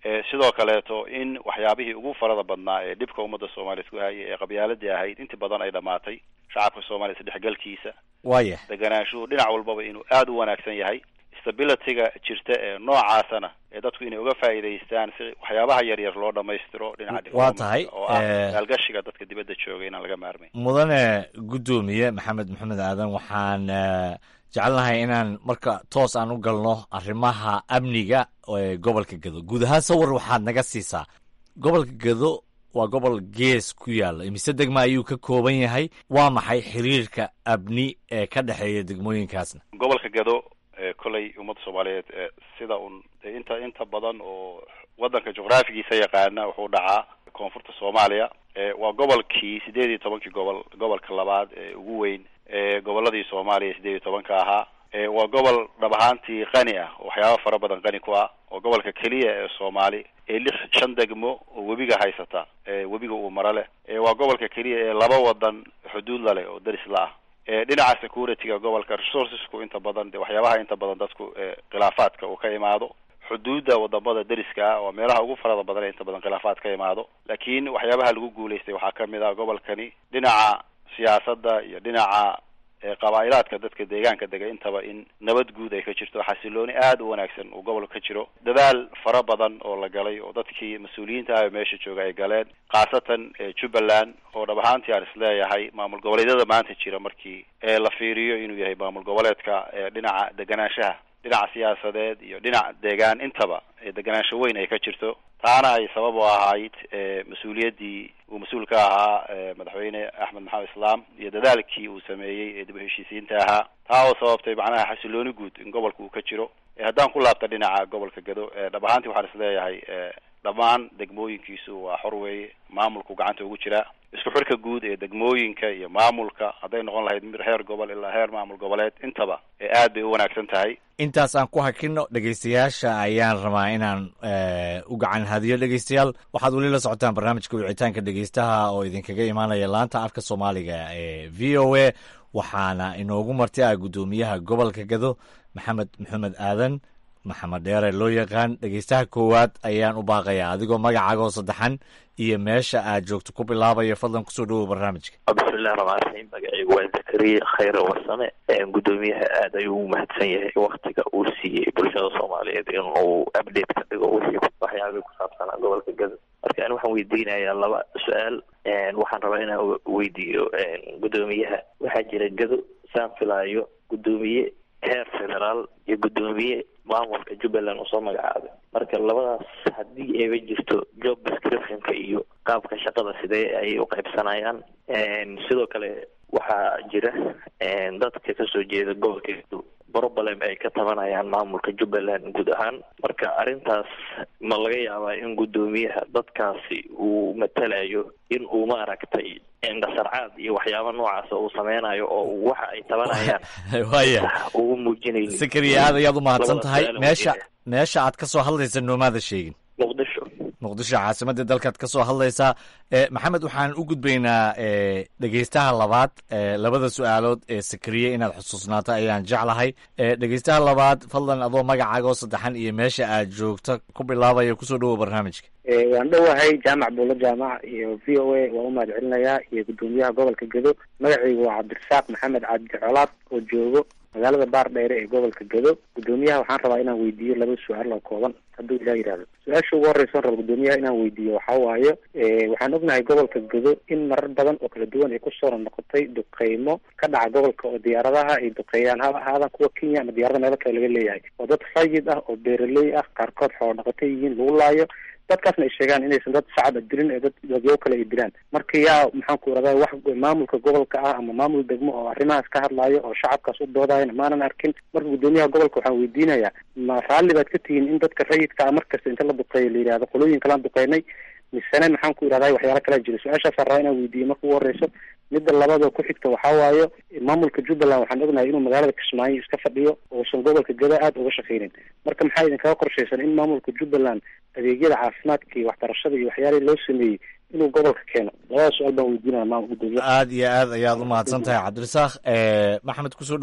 sidoo kaleeto in waxyaabihii ugu farada badnaa ee dhibka ummadda soomaaliya isku hayay ee qabyaaladii ahayd intii badan ay dhamaatay shacabka soomaaliya isdhexgalkiisa waya deganaanshuhu dhinac walbaba inuu aada u wanaagsan yahay stabilityga jirta ee noocaasana ee dadku inay uga faa'iidaystaan si waxyaabaha yar yar loo dhamaystiro dhinaca waa tahay oo ah maalgashiga dadka dibadda jooga inaan laga maarmayn mudane guddoomiye maxamed maxamed aadan waxaan jecelnahay inaan marka toos aan u galno arrimaha amniga ee gobolka gedo guud ahaan sawir waxaad naga siisaa gobolka gedo waa gobol gees ku yaalla imise degma ayuu ka kooban yahay waa maxay xiriirka amni ee ka dhexeeya degmooyinkaasna gobolka gedo koley ummadda soomaaliyeed sida un inta inta badan oo waddanka juqraafigiisa yaqaana wuxuu dhacaa koonfurta soomaaliya waa gobolkii sideed iyo tobankii gobol gobolka labaad ee ugu weyn ee goboladii soomaaliya sideed iyo tobanka ahaa waa gobol dhab ahaantii qani ah oo waxyaaba fara badan qani ku ah oo gobolka keliya ee soomaali ee lix shan degmo oo webiga haysata webiga uu maro leh waa gobolka keliya ee laba wadan xuduud la leh oo daris la ah dhinaca securityga gobolka resourcesku inta badan de waxyaabaha inta badan dadku khilaafaadka uu ka imaado xuduudda wadamada deriska ah waa meelaha ugu farada badan ee inta badan khilaafaad ka imaado laakiin waxyaabaha lagu guulaystay waxaa kamid ah gobolkani dhinaca siyaasadda iyo dhinaca qabaa'ilaadka dadka deegaanka dega intaba in nabad guud ay ka jirto xasilooni aada u wanaagsan uu gobolka ka jiro dadaal fara badan oo la galay oo dadkii mas-uuliyiinta ah ee meesha jooga ay galeen khaasatan jubbaland oo dhab ahaantii aan isleeyahay maamul goboleedyada maanta jira markii la fiiriyo inuu yahay maamul goboleedka dhinaca deganaanshaha dhinaca siyaasadeed iyo dhinac deegaan intaba deganaansho weyn ay ka jirto taana ay sabab u ahayd mas-uuliyaddii uu mas-uul ka ahaa madaxweyne axmed maxamed islaam iyo dadaalkii uu sameeyey ee dib u heshiisiinta ahaa taa oo sababtay macnaha xasilooni guud in gobolka uu ka jiro haddaan ku laabta dhinaca gobolka gado dhab ahaantii waxaan isleeyahay dhammaan degmooyinkiisu waa xor weeye maamulku gacanta ugu jiraa isku xirka guud ee degmooyinka iyo maamulka hadday noqon lahayd mid heer gobol ilaa heer maamul goboleed intaba ee aad bay u wanaagsan tahay intaas aan ku hakino dhegaystayaasha ayaan rabaa inaan u gacan hadiyo dhegaystayaal waxaad weli la socotaan barnaamijka wicitaanka dhegaystaha oo idinkaga imaanaya laanta afka soomaaliga ee v o a waxaana inoogu marti ah guddoomiyaha gobolka gado maxamed maxamed aadan maxamed dheere loo yaqaan dhegaystaha koowaad ayaan u baaqayaa adigoo magacaagoo saddexan iyo meesha aad joogto ku bilaabaya fadlan kusoo dhawow barnaamijka bismillahi raxmaan raxiim magacaygu waa zakariya khayre warsame gudoomiyaha aad ayuu u mahadsan yahay waktiga uu siiyey bulshada soomaaliyeed inuu update ka dhigo wixii waxyaabay ku saabsanaa gobolka gado marka ani waxaan weydiinayaa laba su-aal waxaan rabaa inaan weydiiyo gudoomiyaha waxaa jira gado saan filaayo gudoomiye heer federaal iyo gudoomiye maamulka jubbaland usoo magacaabay marka labadaas haddii ayba jirto job descriptionka iyo qaabka shaqada sidee ayay u qaybsanayaan sidoo kale waxaa jira dadka kasoo jeeda gobolka problem ay ka tabanayaan maamulka jubbaland guud ahaan marka arrintaas ma laga yaabaa in guddoomiyaha dadkaasi uu matalayo in uu maaragtay indhasarcaad iyo waxyaaba noocaas uu sameynayo oo waxa ay tabanayaan waya uu muujinaynin sakariya aad ayaad u mahadsan tahay Labada meesha su'aal meesha aad ka soo hadlaysa noomaada sheegin muqdisho muqdisho caasimadda dalkaad ka soo hadlaysaa e maxamed waxaan u gudbaynaa e dhegeystaha labaad e labada su-aalood ee sakariye inaad xusuusnaato ayaan jeclahay e dhegeystaha labaad fadlan adoo magacaaga oo saddexan iyo meesha aad joogto ku bilaabaya kusoo dhawow barnaamijka waan dhowahay jaamac buulo jaamac iyo v o a waan u mahad celinayaa iyo guddoomiyaha gobolka gedo magacaygu waa cabdirasaaq maxamed cabdi colaad oo joogo magaalada baar dheere ee gobolka gedo guddoomiyaha waxaan rabaa inaan weydiiyo laba su-aal oo kooban hadduu ilaa yidhahdo su-aasha ugu horreysa raba guddoomiyaha inaan weydiiyo waxaa waaye waxaan ognahay gobolka gedo in marar badan oo kala duwan ay kusoo noqotay duqeymo ka dhaca gobolka oo diyaaradaha ay duqeeyaan haba ahaadaan kuwa kenya ama diyaarada meelo kale laga leeyahay oo dad rayid ah oo beeraley ah qaarkood xoolo dhaqato yihiin lagu laayo dadkaasna ay sheegaan inaysan dad shacab a dilin ee dad dadyo kale ay dilaan marka yaa maxaan ku irahdaa wax maamulka gobolka ah ama maamul degmo oo arrimahaas ka hadlaayo oo shacabkaas u doodaayan maanan arkin marka guddoomiyaha gobolka waxaan weydiinayaa ma raalli baad ka tihiin in dadka rayidka ah markasta inta la duqeeyo la yidhahdo qolooyin kalaan duqeynay misene maxaan ku irahdaa waxyaala kalaa jira su-aashaasaan rabaa inaan weydiiyo marka ugu horeyso midda labada ku xigta waxaa waayo maamulka jubbaland waxaan ognahay inuu magaalada kismaayo iska fadhiyo uusan gobolka gada aada uga shaqeynin marka maxaa idinkaga qorshaysan in maamulka jubbaland adeegyada caafimaadka iyo waxbarashada iyo waxyaalihii loo sameeyey inuu gobolka keeno labada su-aal baan weydiinaya maamul guddoomiyaha aad iyo aad ayaad u mahadsan tahay cabdirasaaq e maxamed kusoo dhawow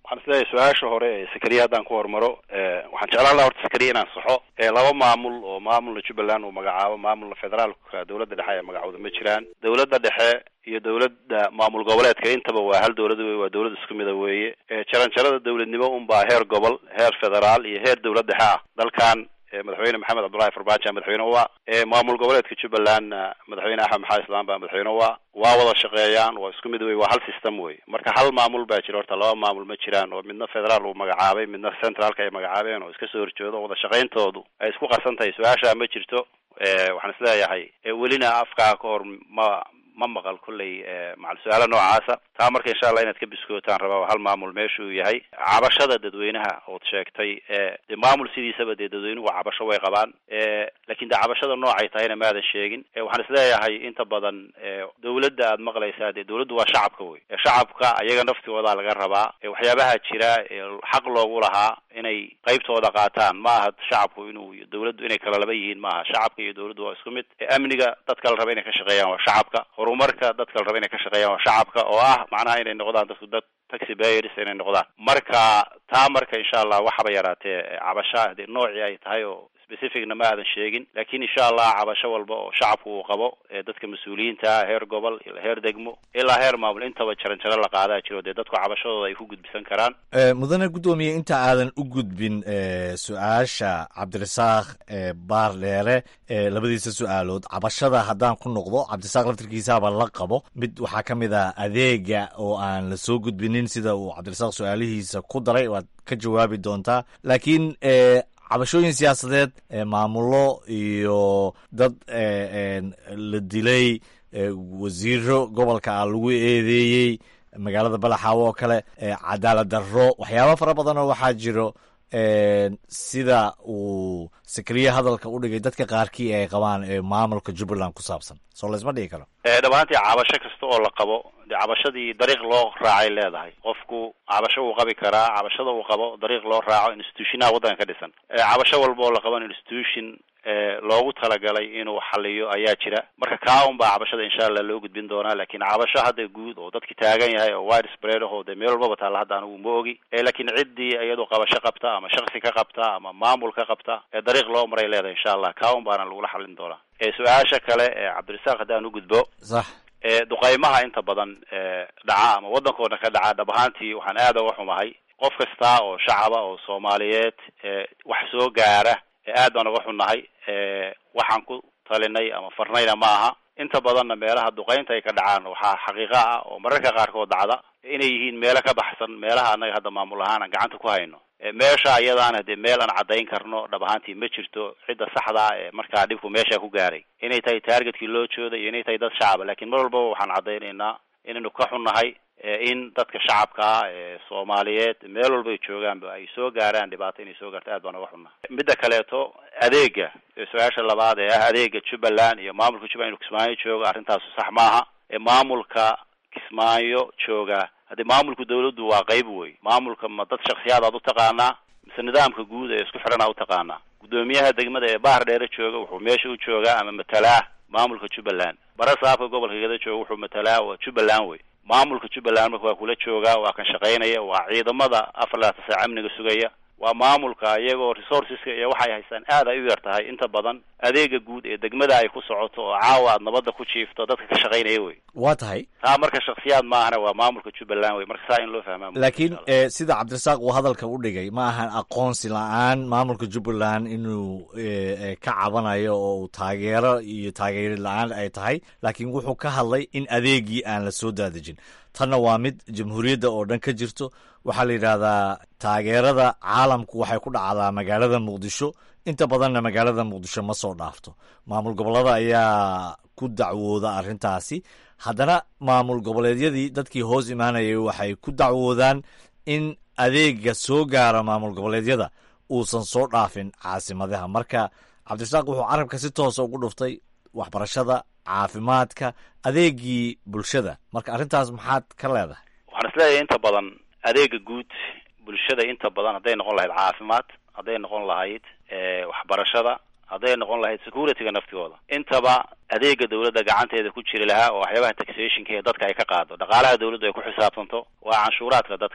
waxaan isleeyahay su-aasha hore ee sakariya haddaan ku hormaro waxaan jeclaan laha horta sakariya inaan saxo laba maamul oo maamulna jubbaland uu magacaabo maamulna federaalka dowladda dhexe ee magacooda ma jiraan dowladda dhexe iyo dowladda maamul goboleedka intaba waa hal dowlad wey waa dowlad isku mida weeye jaranjarada dowladnimo unbaa heer gobol heer federaal iyo heer dowlad dhexe ah dalkan madaxweyne maxamed cabdullahi farmaajo madaxweyne waa maamul goboleedka jubbalandna madaxweyne axmed maxaa islaan baa madaxweyne waa waa wada shaqeeyaan waa isku mid wey waa hal system wey marka hal maamul baa jira horta laba maamul ma jiraan oo midna federaal uu magacaabay midna centraalka ay magacaabeen oo iska soo horjeedo wada shaqayntoodu ay isku qarsan tahay su-aasha ma jirto waxaan isleeyahay welina afkaa ka hor ma ma maqal kolley macal su-aala noocaasa taa marka insha allah inaad ka biskootaan rabaa hal maamul meesha uu yahay cabashada dadweynaha ood sheegtay de maamul sidiisaba dee dadweynuhu cabasho way qabaan lakin de cabashada noocay tahayna maadan sheegin waxaan isleeyahay inta badan dowladda aad maqlaysaa dee dowladdu waa shacabka wey shacabka ayaga naftigooda laga rabaa waxyaabaha jira xaq loogu lahaa inay qaybtooda qaataan ma aha shacabku inuu dowladdu inay kala laba yihiin ma aha shacabka iyo dowladdu waa isku mid amniga dadka la raba inay ka shaqeeyaan waa shacabka horumarka dadka la raba inay ka shaqeeyaan waa shacabka oo ah macnaha inay noqdaan dadku dad taxi bayers inay noqdaan marka taa marka insha allah waxaba yaraatee cabasha dee noocii ay tahay oo specificna ma aadan sheegin lakin insha allah cabasho walba oo shacabku uu qabo ee dadka mas-uuliyiinta heer gobol ilaa heer degmo ilaa heer maamul intaba jaran jaro la qaadaa jiro dee dadku cabashadooda ay ku gudbisan karaan mudane guddoomiye inta aadan u gudbin su-aasha cabdirasaaq baar dheere labadiisa su-aalood cabashada haddaan ku noqdo cabdirasaaq laftirkiisaaba la qabo mid waxaa ka mid ah adeega oo aan la soo gudbinin sida uu cabdirasaaq su-aalihiisa ku daray waad ka jawaabi doontaa laakiin cabashooyin siyaasadeed maamulo iyo dad la dilay wasiiro gobolka ah lagu eedeeyey magaalada balaxaawo oo kale cadaalad darro waxyaaba fara badan oo waxaa jiro sida uu sakariye hadalka u dhigay dadka qaarkii ay qabaan ee maamulka jubbaland ku saabsan soo laysma dhigi karo dhab ahaantii cabasho kasta oo la qabo de cabashadii dariiq loo raacay leedahay qofku cabasho uu qabi karaa cabashada uu qabo dariiq loo raaco institutionaha waddanka ka dhisan cabasho walba oo la qaban institution loogu talagalay inuu xaliyo ayaa jira marka kaa un baa cabashada insha allah loo gudbin doonaa lakin cabasho hadda guud oo dadki taagan yahay oo wide spread aho dee meel walbaba taalla hadda anigu ma ogi lakin ciddii iyadoo qabasho qabta ama shaksi ka qabta ama maamul ka qabta ee dariiq loo maray leedahay insha allah kaa un baana lagula xalin doonaa su-aasha kale cabdirasaaq haddaan u gudbo sax duqaymaha inta badan dhaca ama waddankoodna ka dhaca dhab ahaantii waxaan aada uga xumahay qof kasta oo shacaba oo soomaaliyeed wax soo gaara aad baan uga xunnahay waxaan ku talinay ama farnayna ma aha inta badanna meelaha duqaynta ay ka dhacaan waxaa xaqiiqa ah oo mararka qaarkood dhacda inay yihiin meelo ka baxsan meelaha annaga hadda maamul ahaan aan gacanta ku hayno meesha ayadaana dee meel aan caddayn karno dhab ahaantii ma jirto cidda saxda ah ee markaa dhibku meesha ku gaaray inay tahay taargetkii loo jooday iyo inay tahay dad shacaba lakin mar walbaba waxaan caddaynaynaa inaynu ka xunnahay in dadka shacabka ah ee soomaaliyeed meel walba ay joogaanba ay soo gaaraan dhibaato inay soo gaarto aad baan uga xunnahay midda kaleeto adeega su-aasha labaad ee ah adeega jubbaland iyo maamulka jubbaland inu kismaayo jooga arrintaasu sax maaha maamulka kismaayo jooga haddii maamulka dawladdu waa qayb wey maamulka ma dad shaksiyaad aad u taqaanaa mise nidaamka guud ee isku xidhan aa u taqaanaa guddoomiyaha degmada ee bahar dheere jooga wuxuu meesha u joogaa ama matalaa maamulka jubbaland bara saabka gobolka gada jooga wuxuu matalaa waa jubbaland wey maamulka jubbaland marka waa kula joogaa waa kan shaqaynaya waa ciidamada afar labaatan saac amniga sugaya waa maamulka iyagoo resourceska iyo waxay haystaan aad ay u yar tahay inta badan adeega guud ee degmada ay ku socoto oo caawa aad nabadda ku jiifto dadka ka shaqaynaya wey waa tahay taa marka shaksiyaad maahana waa maamulka jubbaland wey marka saa in loo fahmaa laakiin sida cabdirasaaq uu hadalka u dhigay ma ahan aqoonsi la-aan maamulka jubbaland inuu ka cabanayo oo uu taageero iyo taageeri la-aan ay tahay laakiin wuxuu ka hadlay in adeegii aan la soo daadejin tanna waa mid jamhuuriyadda oo dhan ka jirto waxaa la yidhaahdaa taageerada caalamku waxay ku dhacdaa magaalada muqdisho inta badanna magaalada muqdisho ma soo dhaafto maamul gobollada ayaa ku dacwooda arrintaasi haddana maamul goboleedyadii dadkii hoos imaanayay waxay ku dacwoodaan in adeega soo gaara maamul goboleedyada uusan soo dhaafin caasimadaha marka cabdirasaaq wuxuu carabka si toosa ugu dhuftay waxbarashada caafimaadka adeegii bulshada marka arrintaas maxaad ka leedahay waxaan isleeyahay inta badan adeega guud bulshada inta badan hadday noqon lahayd caafimaad hadday noqon lahayd waxbarashada hadday noqon lahayd securityga naftigooda intaba adeega dawladda gacanteeda ku jiri lahaa oo waxyaabaha taxationka ee dadka ay ka qaado dhaqaalaha dawladdu ay ku xisaabtanto waa canshuuraadka dadka wey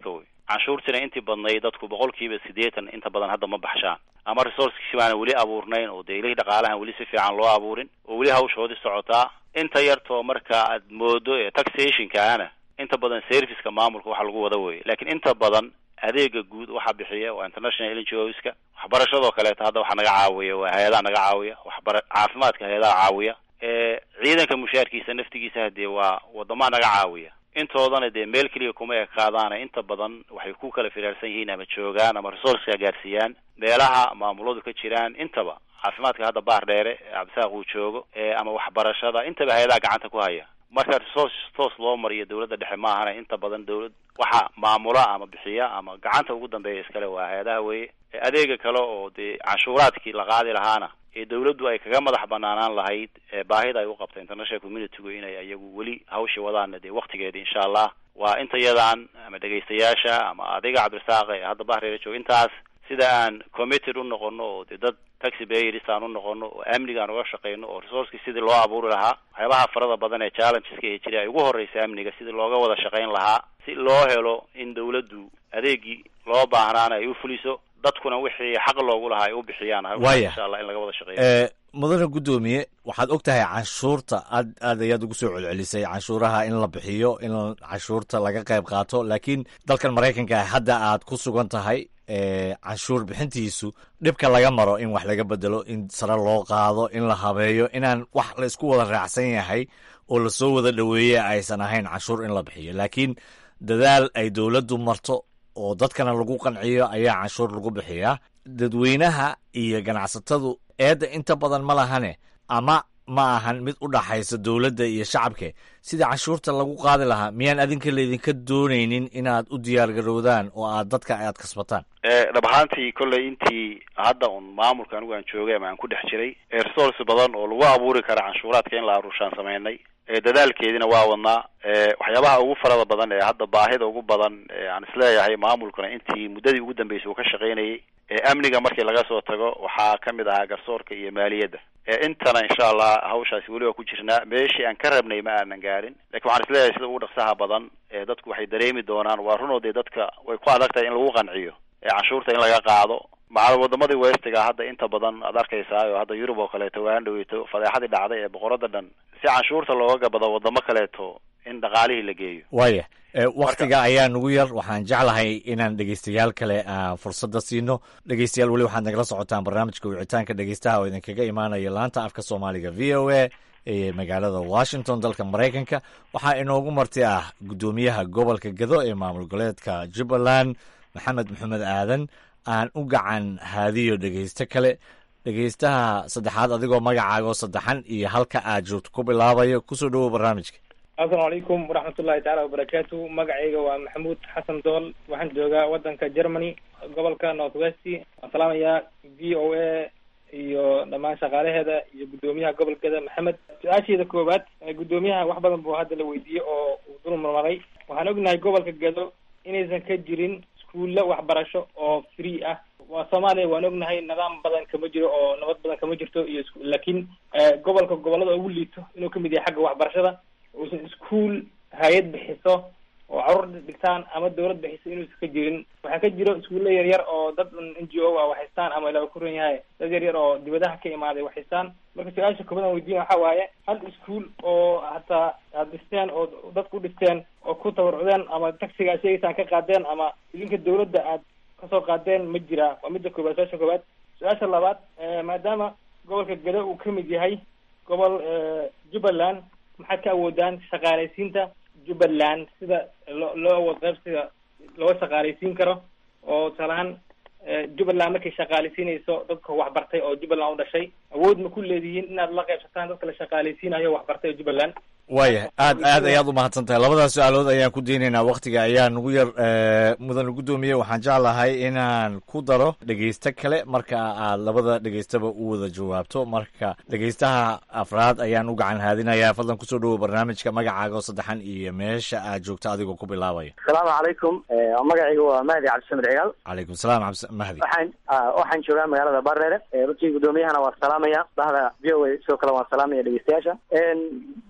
canshuurtiina intii badnayd dadku boqolkiiba siddeetan inta badan hadda ma baxshaan ama resourcekiisi baana weli abuurnayn oo dee ilihii dhaqaalahan weli si fiican loo abuurin oo weli hawshoodii socotaa inta yartoo marka aad moodo ee taxationkaana inta badan serviceka maamulka waxa lagu wada weeye laakiin inta badan adeega guud waxaa bixiya waa international ngos-ka waxbarashadoo kaleeto hadda waxaa naga caawiya waa hay-adaha naga caawiya waxbara caafimaadka hay-adaha caawiya ciidanka mushaarkiisa naftigiisa hadee waa wadamaha naga caawiya intoodana dee meel keliya kuma ekaadaana inta badan waxay ku kala firaarsan yihiin ama joogaan ama resourceka gaarsiiyaan meelaha maamuladu ka jiraan intaba caafimaadka hadda baar dheere cabdisaaq uu joogo ama waxbarashada intaba hay-adaha gacanta ku haya marka resource toos loo mariyo dawladda dhexe maahana inta badan dawlad waxa maamula ama bixiya ama gacanta ugu dambeeya iskale waa hay-adaha weeye adeega kale oo dee canshuuraadkii la qaadi lahaana ee dawladdu ay kaga madax banaanaan lahayd baahida ay u qabta international communitygu inay iyagu weli hawshii wadaana dee waktigeeda insha allah waa inta yadan ama dhegaystayaasha ama adiga cabdirasaaq ee hadda bahreera jooga intaas sida aan committed u noqono oo dee dad taxi bayers aan u noqono oo amniga aan uga shaqeyno oo resourceki sidii loo abuuri lahaa waxyaabaha farada badan ee challengeska ee jira ay ugu horeysa amniga sidii looga wada shaqeyn lahaa si loo helo in dawladdu adeegii loo baahnaana ay u fuliso dadkuna wixii xaq loogu lahaa ay u bixiyaan Waaya. insha allah in laga wada shaqeeyo ee mudane guddoomiye waxaad og tahay canshuurta aad aad ayaad ugu soo celcelisay canshuuraha in la bixiyo in canshuurta laga qayb qaato laakiin dalkan maraykanka hadda aad ku sugan tahay ee canshuur bixintiisu dhibka laga maro in wax laga bedelo in sare loo qaado in la habeeyo inaan wax la isku wada raacsan yahay oo lasoo wada dhoweeye aysan ahayn canshuur in la bixiyo laakiin dadaal ay dowladdu marto oo dadkana lagu qanciyo ayaa canshuur lagu bixiyaa dadweynaha iyo ganacsatadu eedda inta badan ma lahane ama ma ahan mid u dhaxaysa dowladda iyo shacabke sidii canshuurta lagu qaadi lahaa miyaan adinka laydinka doonaynin inaad u diyaargarowdaan oo aad dadka aad kasbataan ee dhab ahaantii kolley intii hadda un maamulka anigu aan joogay ama aan ku dhex jiray ee resource badan oo lagu abuuri kara canshuuraadka in la aruushaan sameynay ee dadaalkeedina waa wadnaa ee waxyaabaha ugu farada badan ee hadda baahida ugu badan ee aan isleeyahay maamulkuna intii muddadii ugu dambeysay uu ka shaqaynayay ee amniga markii laga soo tago waxaa ka mid ahaa garsoorka iyo maaliyadda ee intana insha allah hawshaasi weli waa ku jirnaa meeshii aan ka rabnay ma aanan gaarin lakin waxaan isleeyahay sida ugu dhaqsaha badan ee dadku waxay dareemi doonaan waa runoo dee dadka way ku adag tahay in lagu qanciyo ee canshuurta in laga qaado macal wadamadii westiga hadda inta badan aad arkaysaa oo hadda yurub oo kaleeto waan dhaweyto fadeexadii dhacday ee boqorada dhan si canshuurta looga gabado wadamo kaleeto in dhaqaalihii la geeyo waaya ee waktiga ayaa nugu yar waxaan jeclahay inaan dhegeystayaal kale aan fursadda siino dhegeystayaal weli waxaad nagala socotaan barnaamijka wicitaanka dhegeystaha oo idinkaga imaanaya laanta afka soomaaliga v o a ee magaalada washington dalka maraykanka waxaa inoogu marti ah guddoomiyaha gobolka gado ee maamul goboleedka jubbaland maxamed maxamed aadan aan u gacan haadiyo dhegeysto kale dhegeystaha saddexaad adigoo magacaagoo saddexan iyo halka aad joogto ku bilaabayo kusoo dhowow barnaamijka asalaamu calaykum waraxmatullahi tacaala wabarakaatu magacayga waa maxamuud xasan dool waxaan joogaa wadanka germany gobolka north west waan salaamayaa v o a iyo dhammaan shaqaalaheeda iyo guddoomiyaha gobolkeeda maxamed su-aasheeda koowaad ee guddoomiyaha wax badan buu hadda la weydiiyey oo uu dul marmaray waxaan ognahay gobolka gado inaysan ka jirin iskuulla waxbarasho oo free ah waa soomaaliya waan ognahay nidaam badan kama jiro oo nabad badan kama jirto iyo isku laakiin gobolka gobolada ugu liito inuu kamid yahay xagga waxbarashada uusan iskuol hay-ad bixiso oo caruur dhigtaan ama dawlad bixiso inuusan ka jirin waxaa ka jiro iskuulla yar yar oo dad n g o ah waxhaystaan ama ilaa ku ran yahay dad yar yar oo dibadaha ka imaaday waxhaystaan marka su-aasha koobaad aan weydiina waxaa waaye hal iskuol oo hataa aad dhisteen oo dadku dhisteen oo ku tabarucdeen ama taxiga aad sheegaysaan ka qaadeen ama idinka dawladda aad kasoo qaadeen ma jiraa waa midda koobaad su-aasha koobaad su-aasha labaad maadaama gobolka gado uu kamid yahay gobol jubbaland maxaad ka awoodaan shaqaalaysiinta jubbaland sida loo loo awood qaybsiga loo shaqaalaysiin karo oo tusaalahaan jubbaland markay shaqaalaysiinayso dadka waxbartay oo jubbaland u dhashay awood ma ku leedihiin inaad la qaybsataan dadka la shaqaalaysiinayo waxbartay oo jubbaland waaya aad aad ayaad u mahadsan tahay labadaas su-aalood ayaan ku daynaynaa waktiga ayaa nugu yar mudane guddoomiye waxaan jeclahay inaan ku daro dhegeysto kale marka aad labada dhegeystaba u wada jawaabto marka dhegeystaha afraad ayaan u gacan haadinayaa fadlan kusoo dhowow barnaamijka magacaaga oo saddexan iyo meesha aad joogto adigoo ku bilaabaya asalaamu calaykum magacayga waa mahdi cabdisamir cigaal calaykum salaam cabdi mahdi waxaan waxaan joogaa magaalada bareere runtii guddoomiyahana waan salaamaya bahda v o a sidoo kale waan salaamaya dhegeystayaasha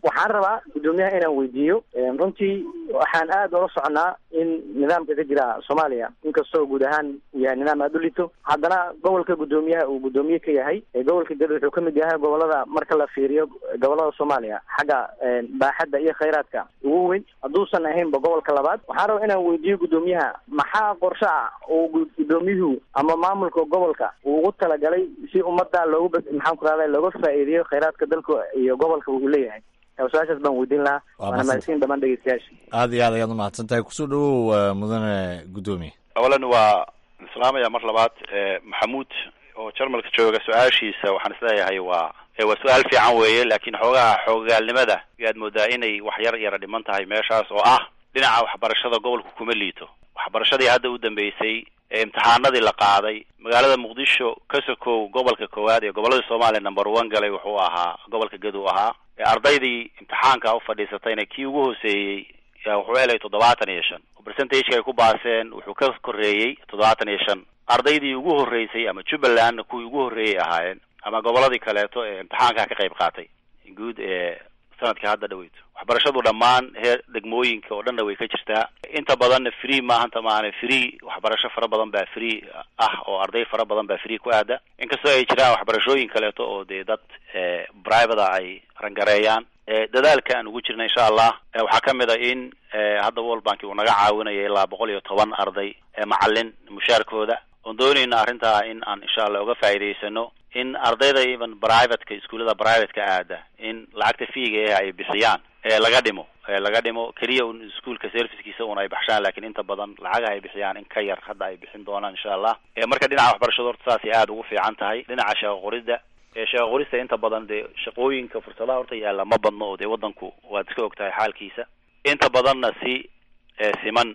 waxaan rabaa guddoomiyaha inaan weydiiyo runtii waxaan aada ula soconaa in nidaamka ka jira soomaaliya inkastoo guud ahaan uu yahay nidaam aada u lito haddana gobolka guddoomiyaha uu guddoomiye ka yahay gobolka gado wuxuu kamid yahay gobolada marka la fiiriyo gobolada soomaaliya xagga baaxadda iyo khayraadka ugu weyn hadduusan ahaynba gobolka labaad waxaan rabaa inaan weydiiyo guddoomiyaha maxaa qorshe ah uu guddoomiyuhu ama maamulka gobolka uu ugu talagalay si ummadda loogu maxaan ku rahda looga faa'iideeyo khayraadka dalka iyo gobolka uu leeyahay su-aashaas baan weydiin lahaa waana mahadsin dhamaan dhegeystayaasha aad iyo aad ayaad umahadsan tahay kusoo dhawow mudane guddoomiye awalan waa islaamaya mar labaad maxamuud oo jarmalka jooga su-aashiisa waxaan isleeyahay waa waa su-aal fiican weeye laakiin xoogaha xoogaalnimada yaad moodaa inay wax yar yara dhiman tahay meeshaas oo ah dhinaca waxbarashada gobolku kuma liito waxbarashadii hadda u dambeysay ee imtixaanadii la qaaday magaalada muqdisho ka sokow gobolka koowaad ee gobolada soomaaliya number one galay wuxuu ahaa gobolka gadow ahaa ardaydii imtixaanka u fadhiisatayna kii ugu hooseeyey wuxuu helay toddobaatan iyo shan oo percentageka ay ku baaseen wuxuu ka koreeyey toddobaatan iyo shan ardaydii ugu horreysay ama jubbaland kuwii ugu horreeyay ahaayeen ama goboladii kaleeto ee imtixaanka ka qayb qaatay guud ee sanadka hadda dhaweyto waxbarashadu dhammaan heer degmooyinka oo dhanna way ka jirtaa inta badanna free maahanta maahane free waxbarasho fara badan baa free ah oo arday fara badan baa free ku aada inkastoo ay jiraan waxbarashooyin kaleeto oo dee dad private ay rangareeyaan dadaalka aan ugu jirna insha allah waxaa kamid a in hadda world bank uu naga caawinaya ilaa boqol iyo toban arday macalin mushaarkooda oon doonayna arrintaa in aan insha allah uga faa'iidaysano in ardayda even privateka iskuullada privateka aada in lacagta fiiga eh ay bixiyaan ee laga dhimo laga dhimo keliya un iskuolka servicekiisa un ay baxshaan lakin inta badan lacagaha ay bixiyaan in ka yar hadda ay bixin doonaan insha allah marka dhinaca waxbarashada horta saasay aada ugu fiican tahay dhinaca shaqo qorida shaqo qorista inta badan dee shaqooyinka fursadaha horta yaalla ma badno oo dee wadanku waad iska og tahay xaalkiisa inta badanna si siman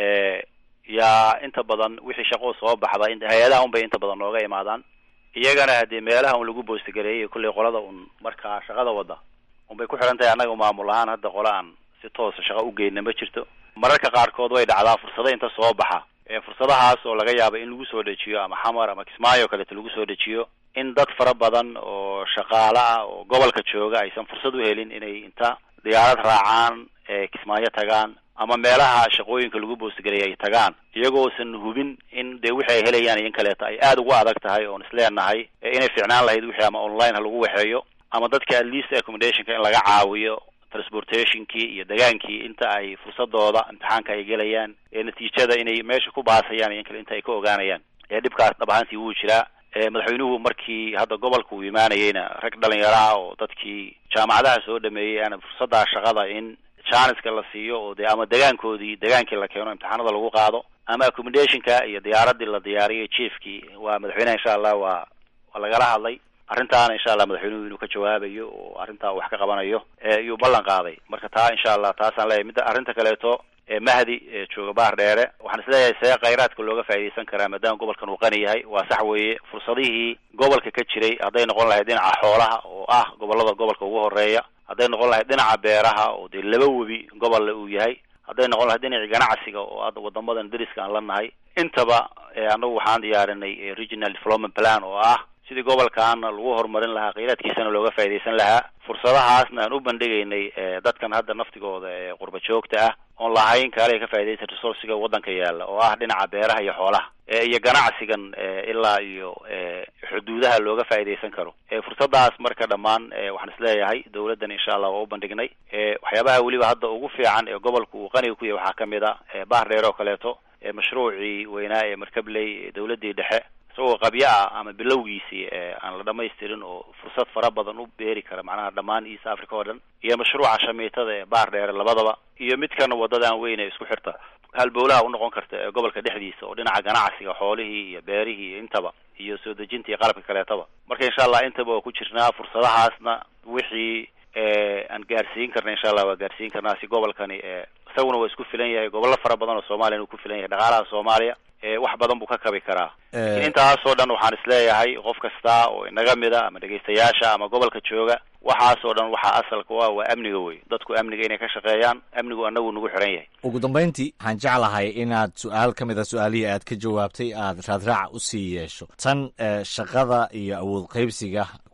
yaa inta badan wixii shaqo soo baxda hay-adaha un bay inta badan nooga imaadaan iyagana hadee meelaha un lagu boostagareeyay kullay qolada un markaa shaqada wada unbay ku xihan tahay annaga maamul ahaan hadda qola aan si toosa shaqo u geyna ma jirto mararka qaarkood way dhacdaa fursado inta soo baxa fursadahaas oo laga yaaba in lagu soo dejiyo ama xamar ama kismaayo kaleeto lagu soo dejiyo in dad fara badan oo shaqaale ah oo gobolka jooga aysan fursad u helin inay inta diyaarad raacaan kismaayo tagaan ama meelaha shaqooyinka lagu boostagareeya ay tagaan iyagoosan hubin in dee wixi ay helayaan iyo in kaleeto ay aada ugu adag tahay oon isleenahay inay ficnaan lahayd wixii ama online ha lagu waxeeyo ama dadka at least accommodationka in laga caawiyo transportationkii iyo degaankii inta ay fursadooda imtixaanka ay gelayaan ee natiijada inay meesha ku baasayaan iyo in kale inta ay ka ogaanayaan ee dhibkaas dhab ahaantii wuu jiraa madaxweynuhu markii hadda gobolka uu imaanayeyna rag dhalinyaro ah oo dadkii jaamacadaha soo dhameeyey ana fursadda shaqada in janiska la siiyo oo dee ama degaankoodii degaankii la keeno imtixaanada lagu qaado ama accommodationka iyo diyaaradii la diyaariyay chiefkii waa madaxweyneha insha allah waa waa lagala hadlay arrintaana insha allah madaxweynuhu inuu ka jawaabayo oo arrintaa wax ka qabanayo iyuu ballan qaaday marka taa insha allah taasaan leeyahay midda arrinta kaleeto mahdi jooga baar dheere waxaan isleeyahay see khayraadka looga faa'iidaysan karaa maadaama gobolkan uu qani yahay waa sax weeye fursadihii gobolka ka jiray hadday noqon lahayd dhinaca xoolaha oo ah gobolada gobolka ugu horeeya hadday noqon lahayd dhinaca beeraha oo dee laba webi gobolle uu yahay hadday noqon lahayd dhinacii ganacsiga oo hadda wadamadan dariska aan la nahay intaba annagu waxaan diyaarinay regional development plan oo ah sidii gobolkaana lagu horumarin lahaa khayraadkiisana looga faa'iidaysan lahaa fursadahaasna aan u bandhigaynay dadkan hadda naftigooda ee qurba joogta ah oon lahayn kaale ka faa'iidaysan resourciga waddanka yaalla oo ah dhinaca beeraha iyo xoolaha iyo ganacsigan ilaa iyo xuduudaha looga faa'iidaysan karo fursadaas marka dhammaan waxaan isleeyahay dawladdan insha allah waa u bandhignay waxyaabaha weliba hadda ugu fiican ee gobolka uu qaniga ku yahay waxaa kamid a baar dheer oo kaleeto mashruucii weynaa ee markabley dawladdii dhexe isagoo qabyo ah ama bilowgiisii aan la dhamaystirin oo fursad fara badan u beeri kara macnaha dhammaan east africa oo dhan iyo mashruuca shamiitada ee baar dheere labadaba iyo midkan wadadan weyn ee isku xirta halbowlaha unoqon karta ee gobolka dhexdiisa oo dhinaca ganacsiga xoolihii iyo beerihii iyo intaba iyo soo dejinta iyo qalabka kaleetaba marka insha allah intaba waa ku jirnaa fursadahaasna wixii aan gaarsiin karna insha allah waa gaarsiin karnaa si gobolkani isaguna waa isku filan yahay gobollo fara badan oo soomaaliya uu ku filan yahay dhaqaalaha soomaaliya wax badan buu ka kabi karaa lakin intaasoo dhan waxaan isleeyahay qof kasta oo inaga mida ama dhegaystayaasha ama gobolka jooga waxaasoo dhan waxaa asalka u ah waa amniga wey dadku amniga inay ka shaqeeyaan amnigu anagu nagu xiran yahay ugu dambayntii waxaan jeclahay inaad su-aal ka mid a su-aalihii aad ka jawaabtay aad raadraac usii yeesho tan shaqada iyo awood qaybsiga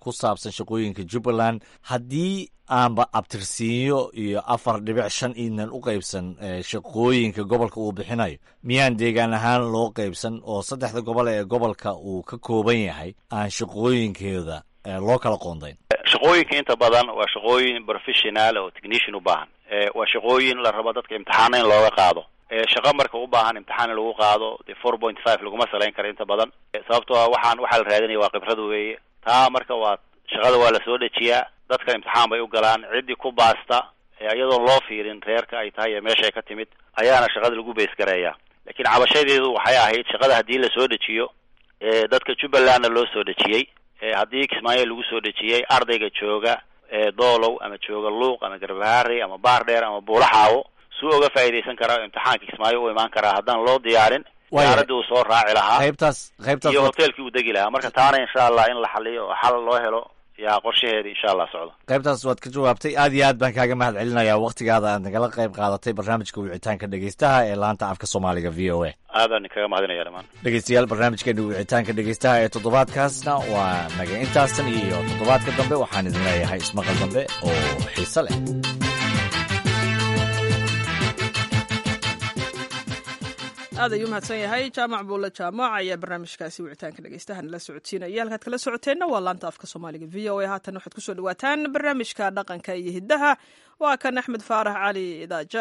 ku saabsan shaqooyinka jubbaland haddii aanba abtirsiinyo iyo afar dhibic shan iidnan u qaybsan shaqooyinka gobolka uu bixinayo miyaan deegaan ahaan loo qaybsan oo saddexda gobol ee gobolka uu ka kooban yahay aan shaqooyinkooda loo kala qoondayn shaqooyinka inta badan waa shaqooyin professional oo technician u baahan waa shaqooyin la rabo dadka imtixaana in looga qaado shaqo marka u baahan imtixaan in lagu qaado dee four point five laguma salayn karo inta badan sababtoo a waxaan waxaa la raadinaya waa khibrad weeye taa marka waa shaqada waa lasoo dejiyaa dadka imtixaan bay u galaan ciddii ku baasta iyadoon loo fiirin reerka ay tahay iyo meesha ay ka timid ayaana shaqada lagu beysgareeyaa laakiin cabashadeedu waxay ahayd shaqada haddii lasoo dejiyo dadka jubbalandna loo soo dejiyey haddii kismaayo lagu soo dejiyey ardayga jooga doolow ama jooga luuq ama garbaharey ama baardheer ama buulaxaawo suu oga faa'iidaysan karaa imtixaanka kismaayo u imaan karaa haddaan loo diyaarin diyaaradii uu soo raaci lahaa qaybtaas qaybtaas iyo hoteelkii uu degi lahaa marka taana insha allah in la xaliyo oo xal loo helo yaa qorshaheeda insha allah socdo qaybtaas waad ka jawaabtay aad iyo aad baan kaaga mahad celinayaa waktigaada aad nagala qayb qaadatay barnaamijka wicitaanka dhegeystaha ee laanta afka soomaaliga v o a aadaan kaga mahadinaya dhamaan dhegeystayaal barnaamijkeena wicitaanka dhegeystaha ee toddobaadkaasna waa naga intaasan iyo toddobaadka dambe waxaan idin leeyahay ismaqal dambe oo xiise leh aad ayuu mahadsan yahay jaamac buulle jaamac ayaa barnaamijkaasi wicitaanka dhegeystaha nala socodsiinaya halkaad kala socoteenna waa laanta afka soomaaliga v o a haatan waxaad kusoo dhawaataan barnaamijka dhaqanka iyo hiddaha waa kan axmed faarax cali idaaja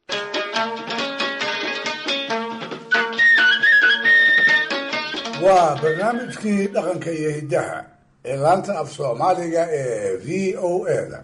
waa barnaamijkii dhaqanka iyo hiddaha ee laanta af soomaaliga ee v o a da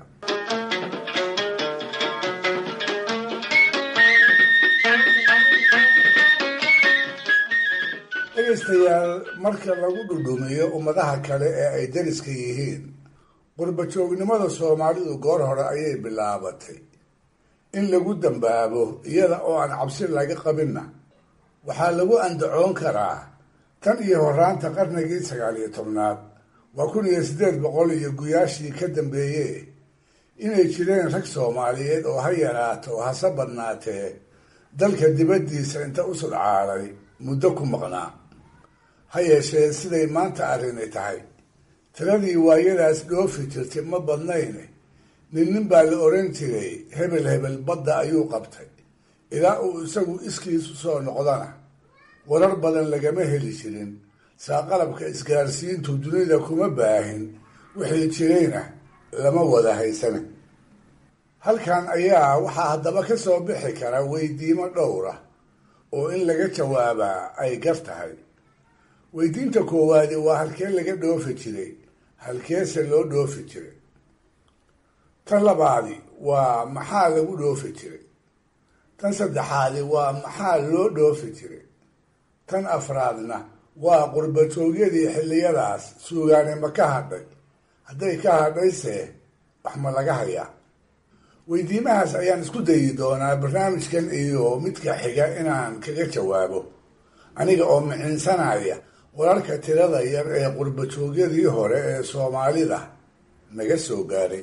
dhegaystayaal marka lagu dhudhumiyo ummadaha kale ee ay dariska yihiin qurbajoognimada soomaalidu goor hore ayay bilaabatay in lagu dambaabo iyada oo aan cabsi laga qabinna waxaa lagu andacoon karaa tan iyo horaanta qarnigii sagaal iyo tobnaad waa kun iyo siddeed boqol iyo guyaashii ka dambeeye inay jireen rag soomaaliyeed oo ha yaraato hase badnaatee dalka dibaddiisa inta u sudcaalay muddo ku maqnaa ha yeeshee siday maanta arrini tahay tiradii waayadaas dhoofi jirtay ma badnayne nin nin baa la odhan jiray hebel hebel badda ayuu qabtay ilaa uu isagu iskiisu soo noqdana warar badan lagama heli jirin saa qalabka isgaarsiintu dunida kuma baahin wixii jirayna lama wada haysana halkan ayaa waxaa haddaba ka soo bixi kara weydiimo dhowra oo in laga jawaabaa ay gar tahay weydiinta koowaadi waa halkee laga dhoofi jiray halkeese loo dhoofi jiray tan labaadi waa maxaa lagu dhoofi jiray tan saddexaadi waa maxaa loo dhoofi jiray tan afraadna waa qurbajoogyadii xilliyadaas suugaane ma ka hadhay hadday ka hadhayse wax ma laga hayaa weydiimahaas ayaan isku dayi doonaa barnaamijkan iyo midka xiga inaan kaga jawaabo aniga oo micinsanaya wararka tirada yar ee qurbajoogyadii hore ee soomaalida naga soo gaadhay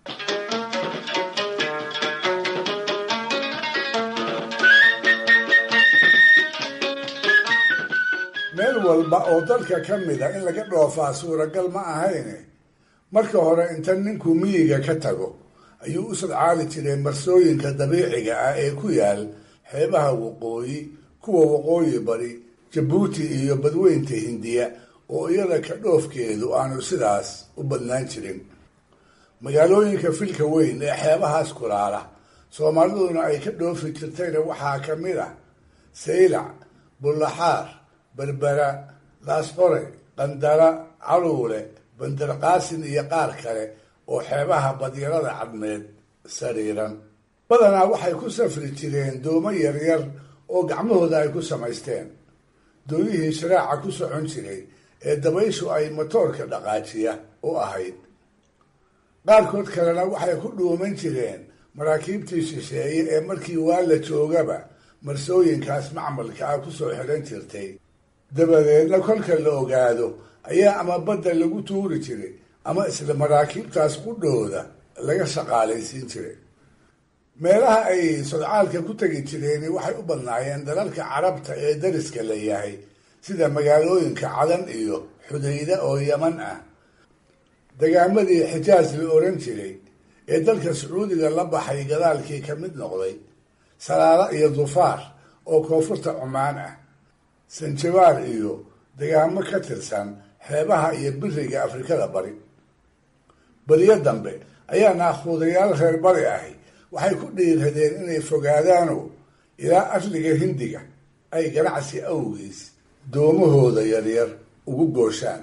meel walba oo dalka ka mida in laga dhoofaa suuragal ma ahayne marka hore inta ninku miyiga ka tago ayuu u sadcaali jiray marsooyinka dabiiciga ah ee ku yaal xeebaha waqooyi kuwa waqooyi bari jabuuti iyo badweynta hindiya oo iyada ka dhoofkeedu aanu sidaas u badnaan jirin magaalooyinka filka weyn ee xeebahaas kulaala soomaaliduna ay ka dhoofi jirtayna waxaa ka mid ah saylac bullaxaar berbera laasqore qandara caluule bandarqaasin iyo qaar kale oo xeebaha badyarada cadmeed sariiran badanaa waxay ku safri jireen doomo yaryar oo gacmahooda ay ku samaysteen doonihii sharaaca ku socon jiray ee dabayshu ay matoorka dhaqaajiya u ahayd qaarkood kalena waxay ku dhuuman jireen maraakiibtii shisheeye ee markii waa la joogaba marsooyinkaas macmalka ah kusoo xidhan jirtay dabadeedna kolka la ogaado ayaa ama badda lagu tuuri jiray ama isla maraakiibtaas qudhooda laga shaqaalaysiin jiray meelaha ay sodcaalka ku tegi jireen waxay u badnaayeen dalalka carabta ee dariska la yahay sida magaalooyinka cadan iyo xudayda oo yaman ah degaamadii xijaaj la oran jiray ee dalka sacuudiga la baxay gadaalkii ka mid noqday salaalo iyo dufaar oo koonfurta cumaan ah sanjabaar iyo degaamo ka tirsan xeebaha iyo biriga afrikada bari beriyo dambe ayaa naakhuudayaal reer bari ahi waxay ku dhiiradeen inay fogaadaano ilaa asliga hindiga ay ganacsi awgiis doomahooda yaryar ugu gooshaan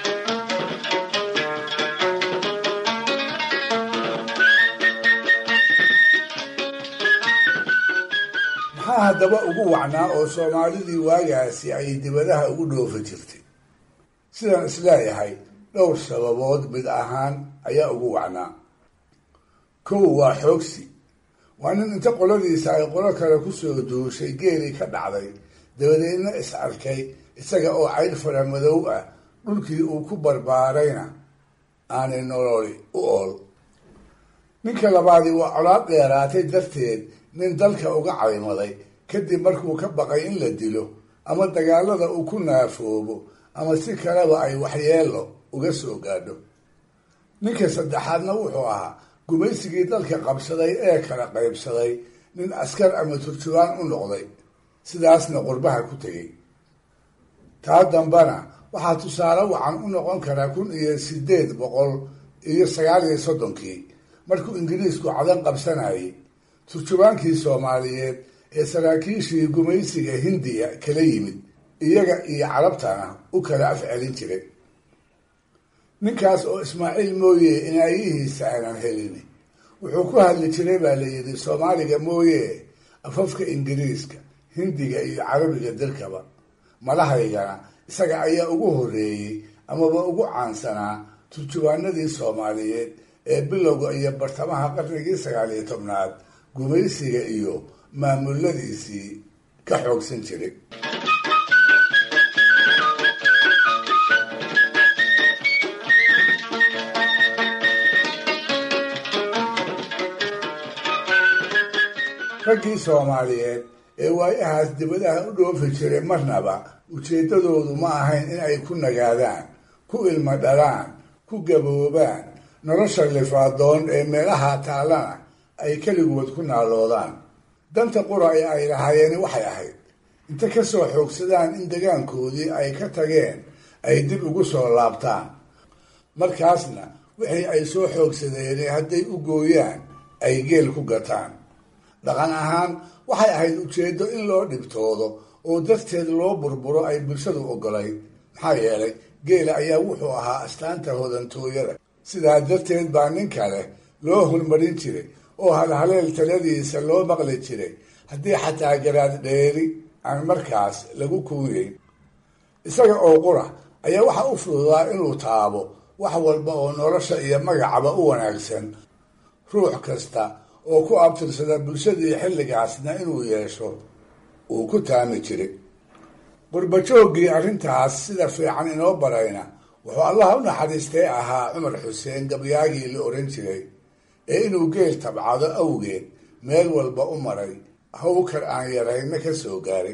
maxaa haddaba ugu wacnaa oo soomaalidii waagaasi ay dibadaha ugu dhoofi jirtay sidaan isleeyahay dhowr sababood mid ahaan ayaa ugu wacnaa kow waa xoogsi waa nin inta qoladiisa ay qolo kale kusoo duushay geelii ka dhacday dabadeedna is arkay isaga oo cayr fara madow ah dhulkii uu ku barbaarayna aanay nololi u ool ninka labaadi waa colaad dheeraatay darteed nin dalka uga caymaday kadib markuu ka baqay in la dilo ama dagaalada uu ku naafoobo ama si kaleba ay waxyeelo uga soo gaadho ninka saddexaadna wuxuu ahaa gumaysigii dalka qabsaday ee kala qaybsaday nin askar ama turjubaan u noqday sidaasna qurbaha ku tegey taa dambana waxaa tusaale wacan u noqon karaa kun iyo sideed boqol iyo sagaal iyo soddonkii markuu ingiriisku cadan qabsanayay turjubaankii soomaaliyeed ee saraakiishii gumaysiga hindiya kala yimid iyaga iyo carabtana u kala afcelin jiray ninkaas oo ismaaciil mooye inaayihiisa aanan helin wuxuu ku hadli jiray baa la yidhi soomaaliga mooye afafka ingiriiska hindiga iyo carabiga dalkaba malahaygana isaga ayaa ugu horreeyey amaba ugu caansanaa turjubaanadii soomaaliyeed ee bilowga iyo bartamaha qarnigii sagaal iyo tobnaad gumaysiga iyo maamuladiisii ka xoogsan jiray raggii soomaaliyeed ee waayahaas dibadaha u dhoofi jiray marnaba ujeeddadoodu ma ahayn in ay ku nagaadaan ku ilmo dhalaan ku gaboobaan nolosha lifaadoon ee meelaha taallana ay keligood ku naaloodaan danta qura ee ay lahaayeen waxay ahayd inta ka soo xoogsadaan in degaankoodii ay ka tageen ay dib ugu soo laabtaan markaasna wixii ay soo xoogsadeen hadday u gooyaan ay geel ku gataan dhaqan ahaan waxay ahayd ujeeddo in loo dhibtoodo oo darteed loo burburo ay bulshadu ogolay maxaa yeelay geela ayaa wuxuu ahaa astaanta hodantooyada sidaa darteed baa nin kale loo hulmarin jiray oo halhaleel taladiisa loo maqli jiray haddii xataa garaad dheeri aan markaas lagu kuuyeyn isaga oo qura ayaa waxa u fududaa inuu taabo wax walba oo nolosha iyo magacaba u wanaagsan ruux kasta oo ku abtirsada bulshadii xilligaasna inuu yeesho uu ku taami jiray qurbajooggii arrintaas sida fiican inoo barayna wuxuu allaha u naxariistay ahaa cumar xuseen gabyaagii la oran jiray ee inuu geel tabcado awgeed meel walba u maray hawkar aan yarayna ka soo gaaray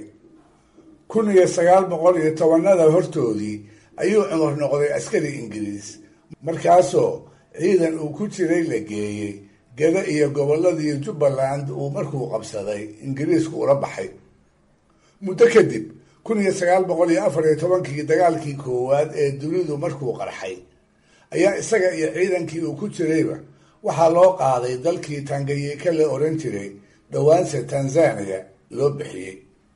kun iyo sagaal boqol iyo tobanada hortoodii ayuu cumar noqday askari ingiriis markaasoo ciidan uu ku jiray la geeyey gada iyo gobolladii jubbaland uu markuu qabsaday ingiriisku ula baxay muddo kadib kun iyo sagaal boqol iyo afar iyo tobankii dagaalkii koowaad ee dunidu markuu qarxay ayaa isaga iyo ciidankii uu ku jirayba waxaa loo qaaday dalkii tanganyika la oran jiray dhowaanse tanzania loo bixiyey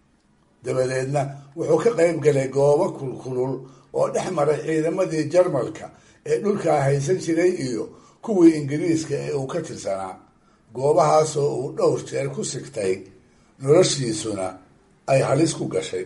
dabadeedna wuxuu ka qayb galay goobo kulkulul oo dhex maray ciidamadii jarmalka ee dhulkaa haysan jiray iyo kuwii ingiriiska ee uu ka tirsanaa goobahaasoo uu dhowr jeer ku sigtay noloshiisuna ay halis ku gashay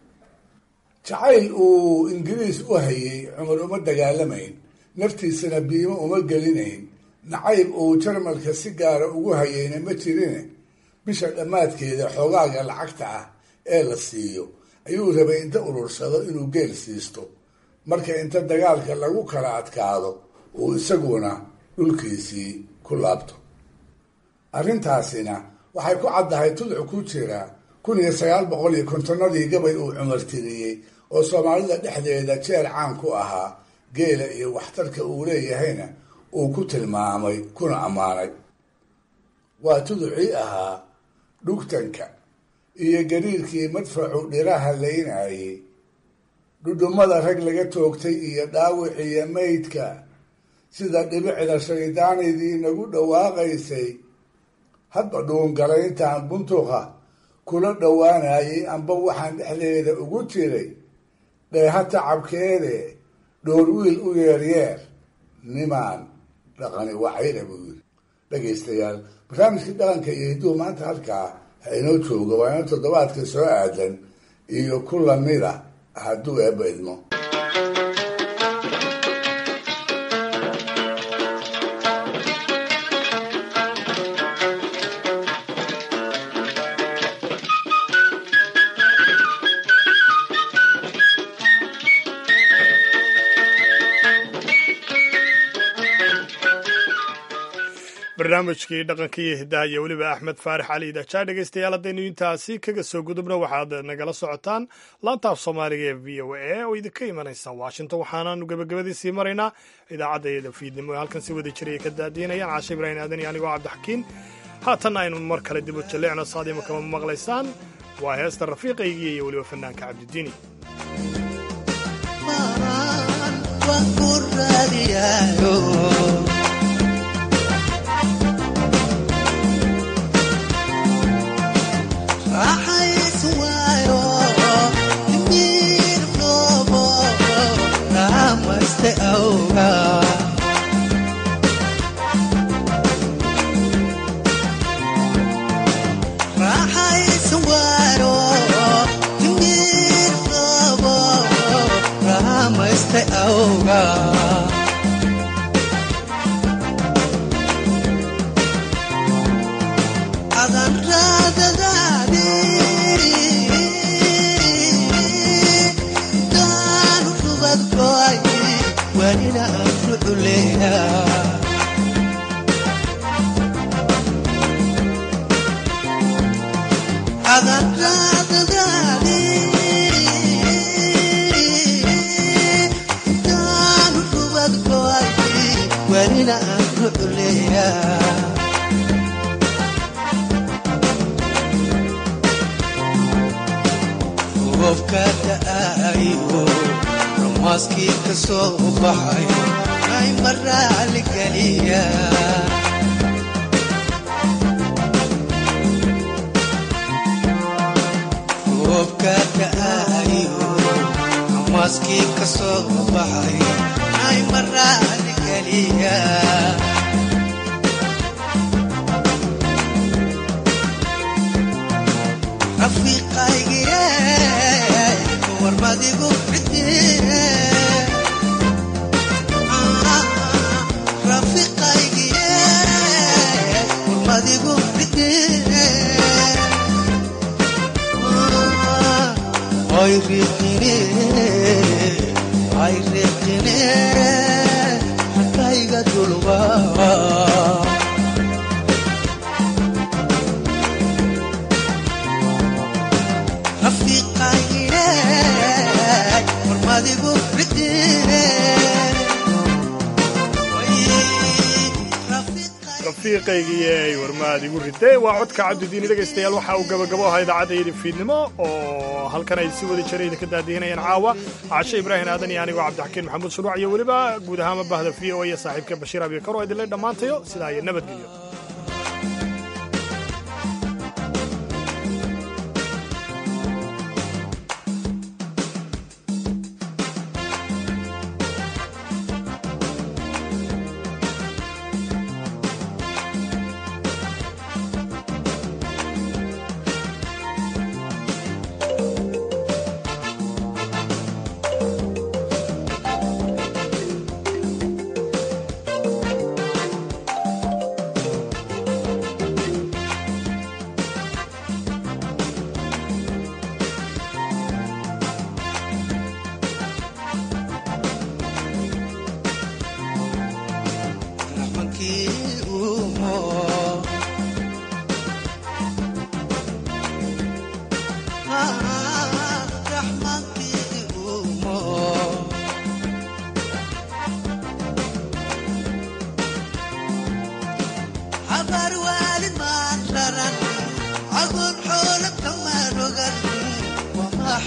jacayl uu ingiriis u hayay cumar uma dagaalamayn naftiisana biimo uma gelinayn nacayb uu jarmalka si gaara ugu hayayna ma jirine bisha dhammaadkeeda xoogaaga lacagta ah ee la siiyo ayuu rabay inta urursado inuu geel siisto marka inta dagaalka lagu kala adkaado uu isaguna dhulkiisii ku laabto arrintaasina waxay ku caddahay tudcu ku jira kun iyo sagaal boqol iyo kontonnadii gabay uu cumar tiriyey oo soomaalida dhexdeeda jeer caan ku ahaa geela iyo waxtarka uu leeyahayna uu ku tilmaamay kuna ammaanay waa tuducii ahaa dhugtanka iyo gariirkii madfacu dhiraha laynayay dhudhummada rag laga toogtay iyo dhaawiciyo maydka sida dhibicda shaydaanidii nagu dhawaaqaysay hadba dhuungalayntaan buntuqa kula dhowaanayay amba waxaan dhexdeeda ugu jiray dheeha tacabkeede dhoor wiil u yeeryeer nimaan dhaqani wacayla buu yiri dhegaystayaal barnaamijkii dhaqanka iyo hidduu maanta halkaa ha inoo jooga waa ino toddobaadka soo aadan iyo ku lamida hadduu eebba idmo barnaamijkii dhaqanka iyo hidaha iyo weliba axmed faarax cali idajaa dhegaystayaal haddaynu intaasi kaga soo gudubna waxaad nagala socotaan laanta af soomaaliga ee v o a oo idinka imanaysa washington waxaanaanu gebagabadiisii maraynaa idaacadda fiidnimo ee halkan si wada jiraya ka daadiinayaan caashe ibraahim aadan iyo anigoo cabdixakiin haatanna aynu mar kale dib u jalleecno saadiima kama maqlaysaan waa heesta rafiiqaygii iyo weliba fanaanka cabdidiini rafiiqaygii warmaad igu ridee waa codka cabdidiini dhegaystayaal waxa uu gabagabo ahaa idaacadda fiidnimo oo halkan ay si wada jira idinka daadihinayaan caawa cashe ibraahim aadan iyo anigoo cabdixakiin maxamuud shuruuc iyo weliba guud ahaanma bahda v o iyo saaxiibka bashiir abikar oo idinle dhammaantayo sidaa iyo nabadgelyo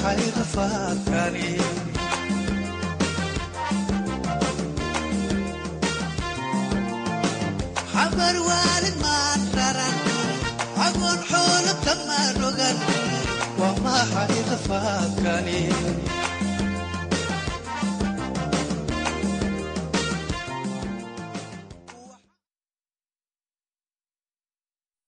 maxay rafaadkani xamar waalid maan raran agoon xoolo kama rogan waa maxay rafaadkani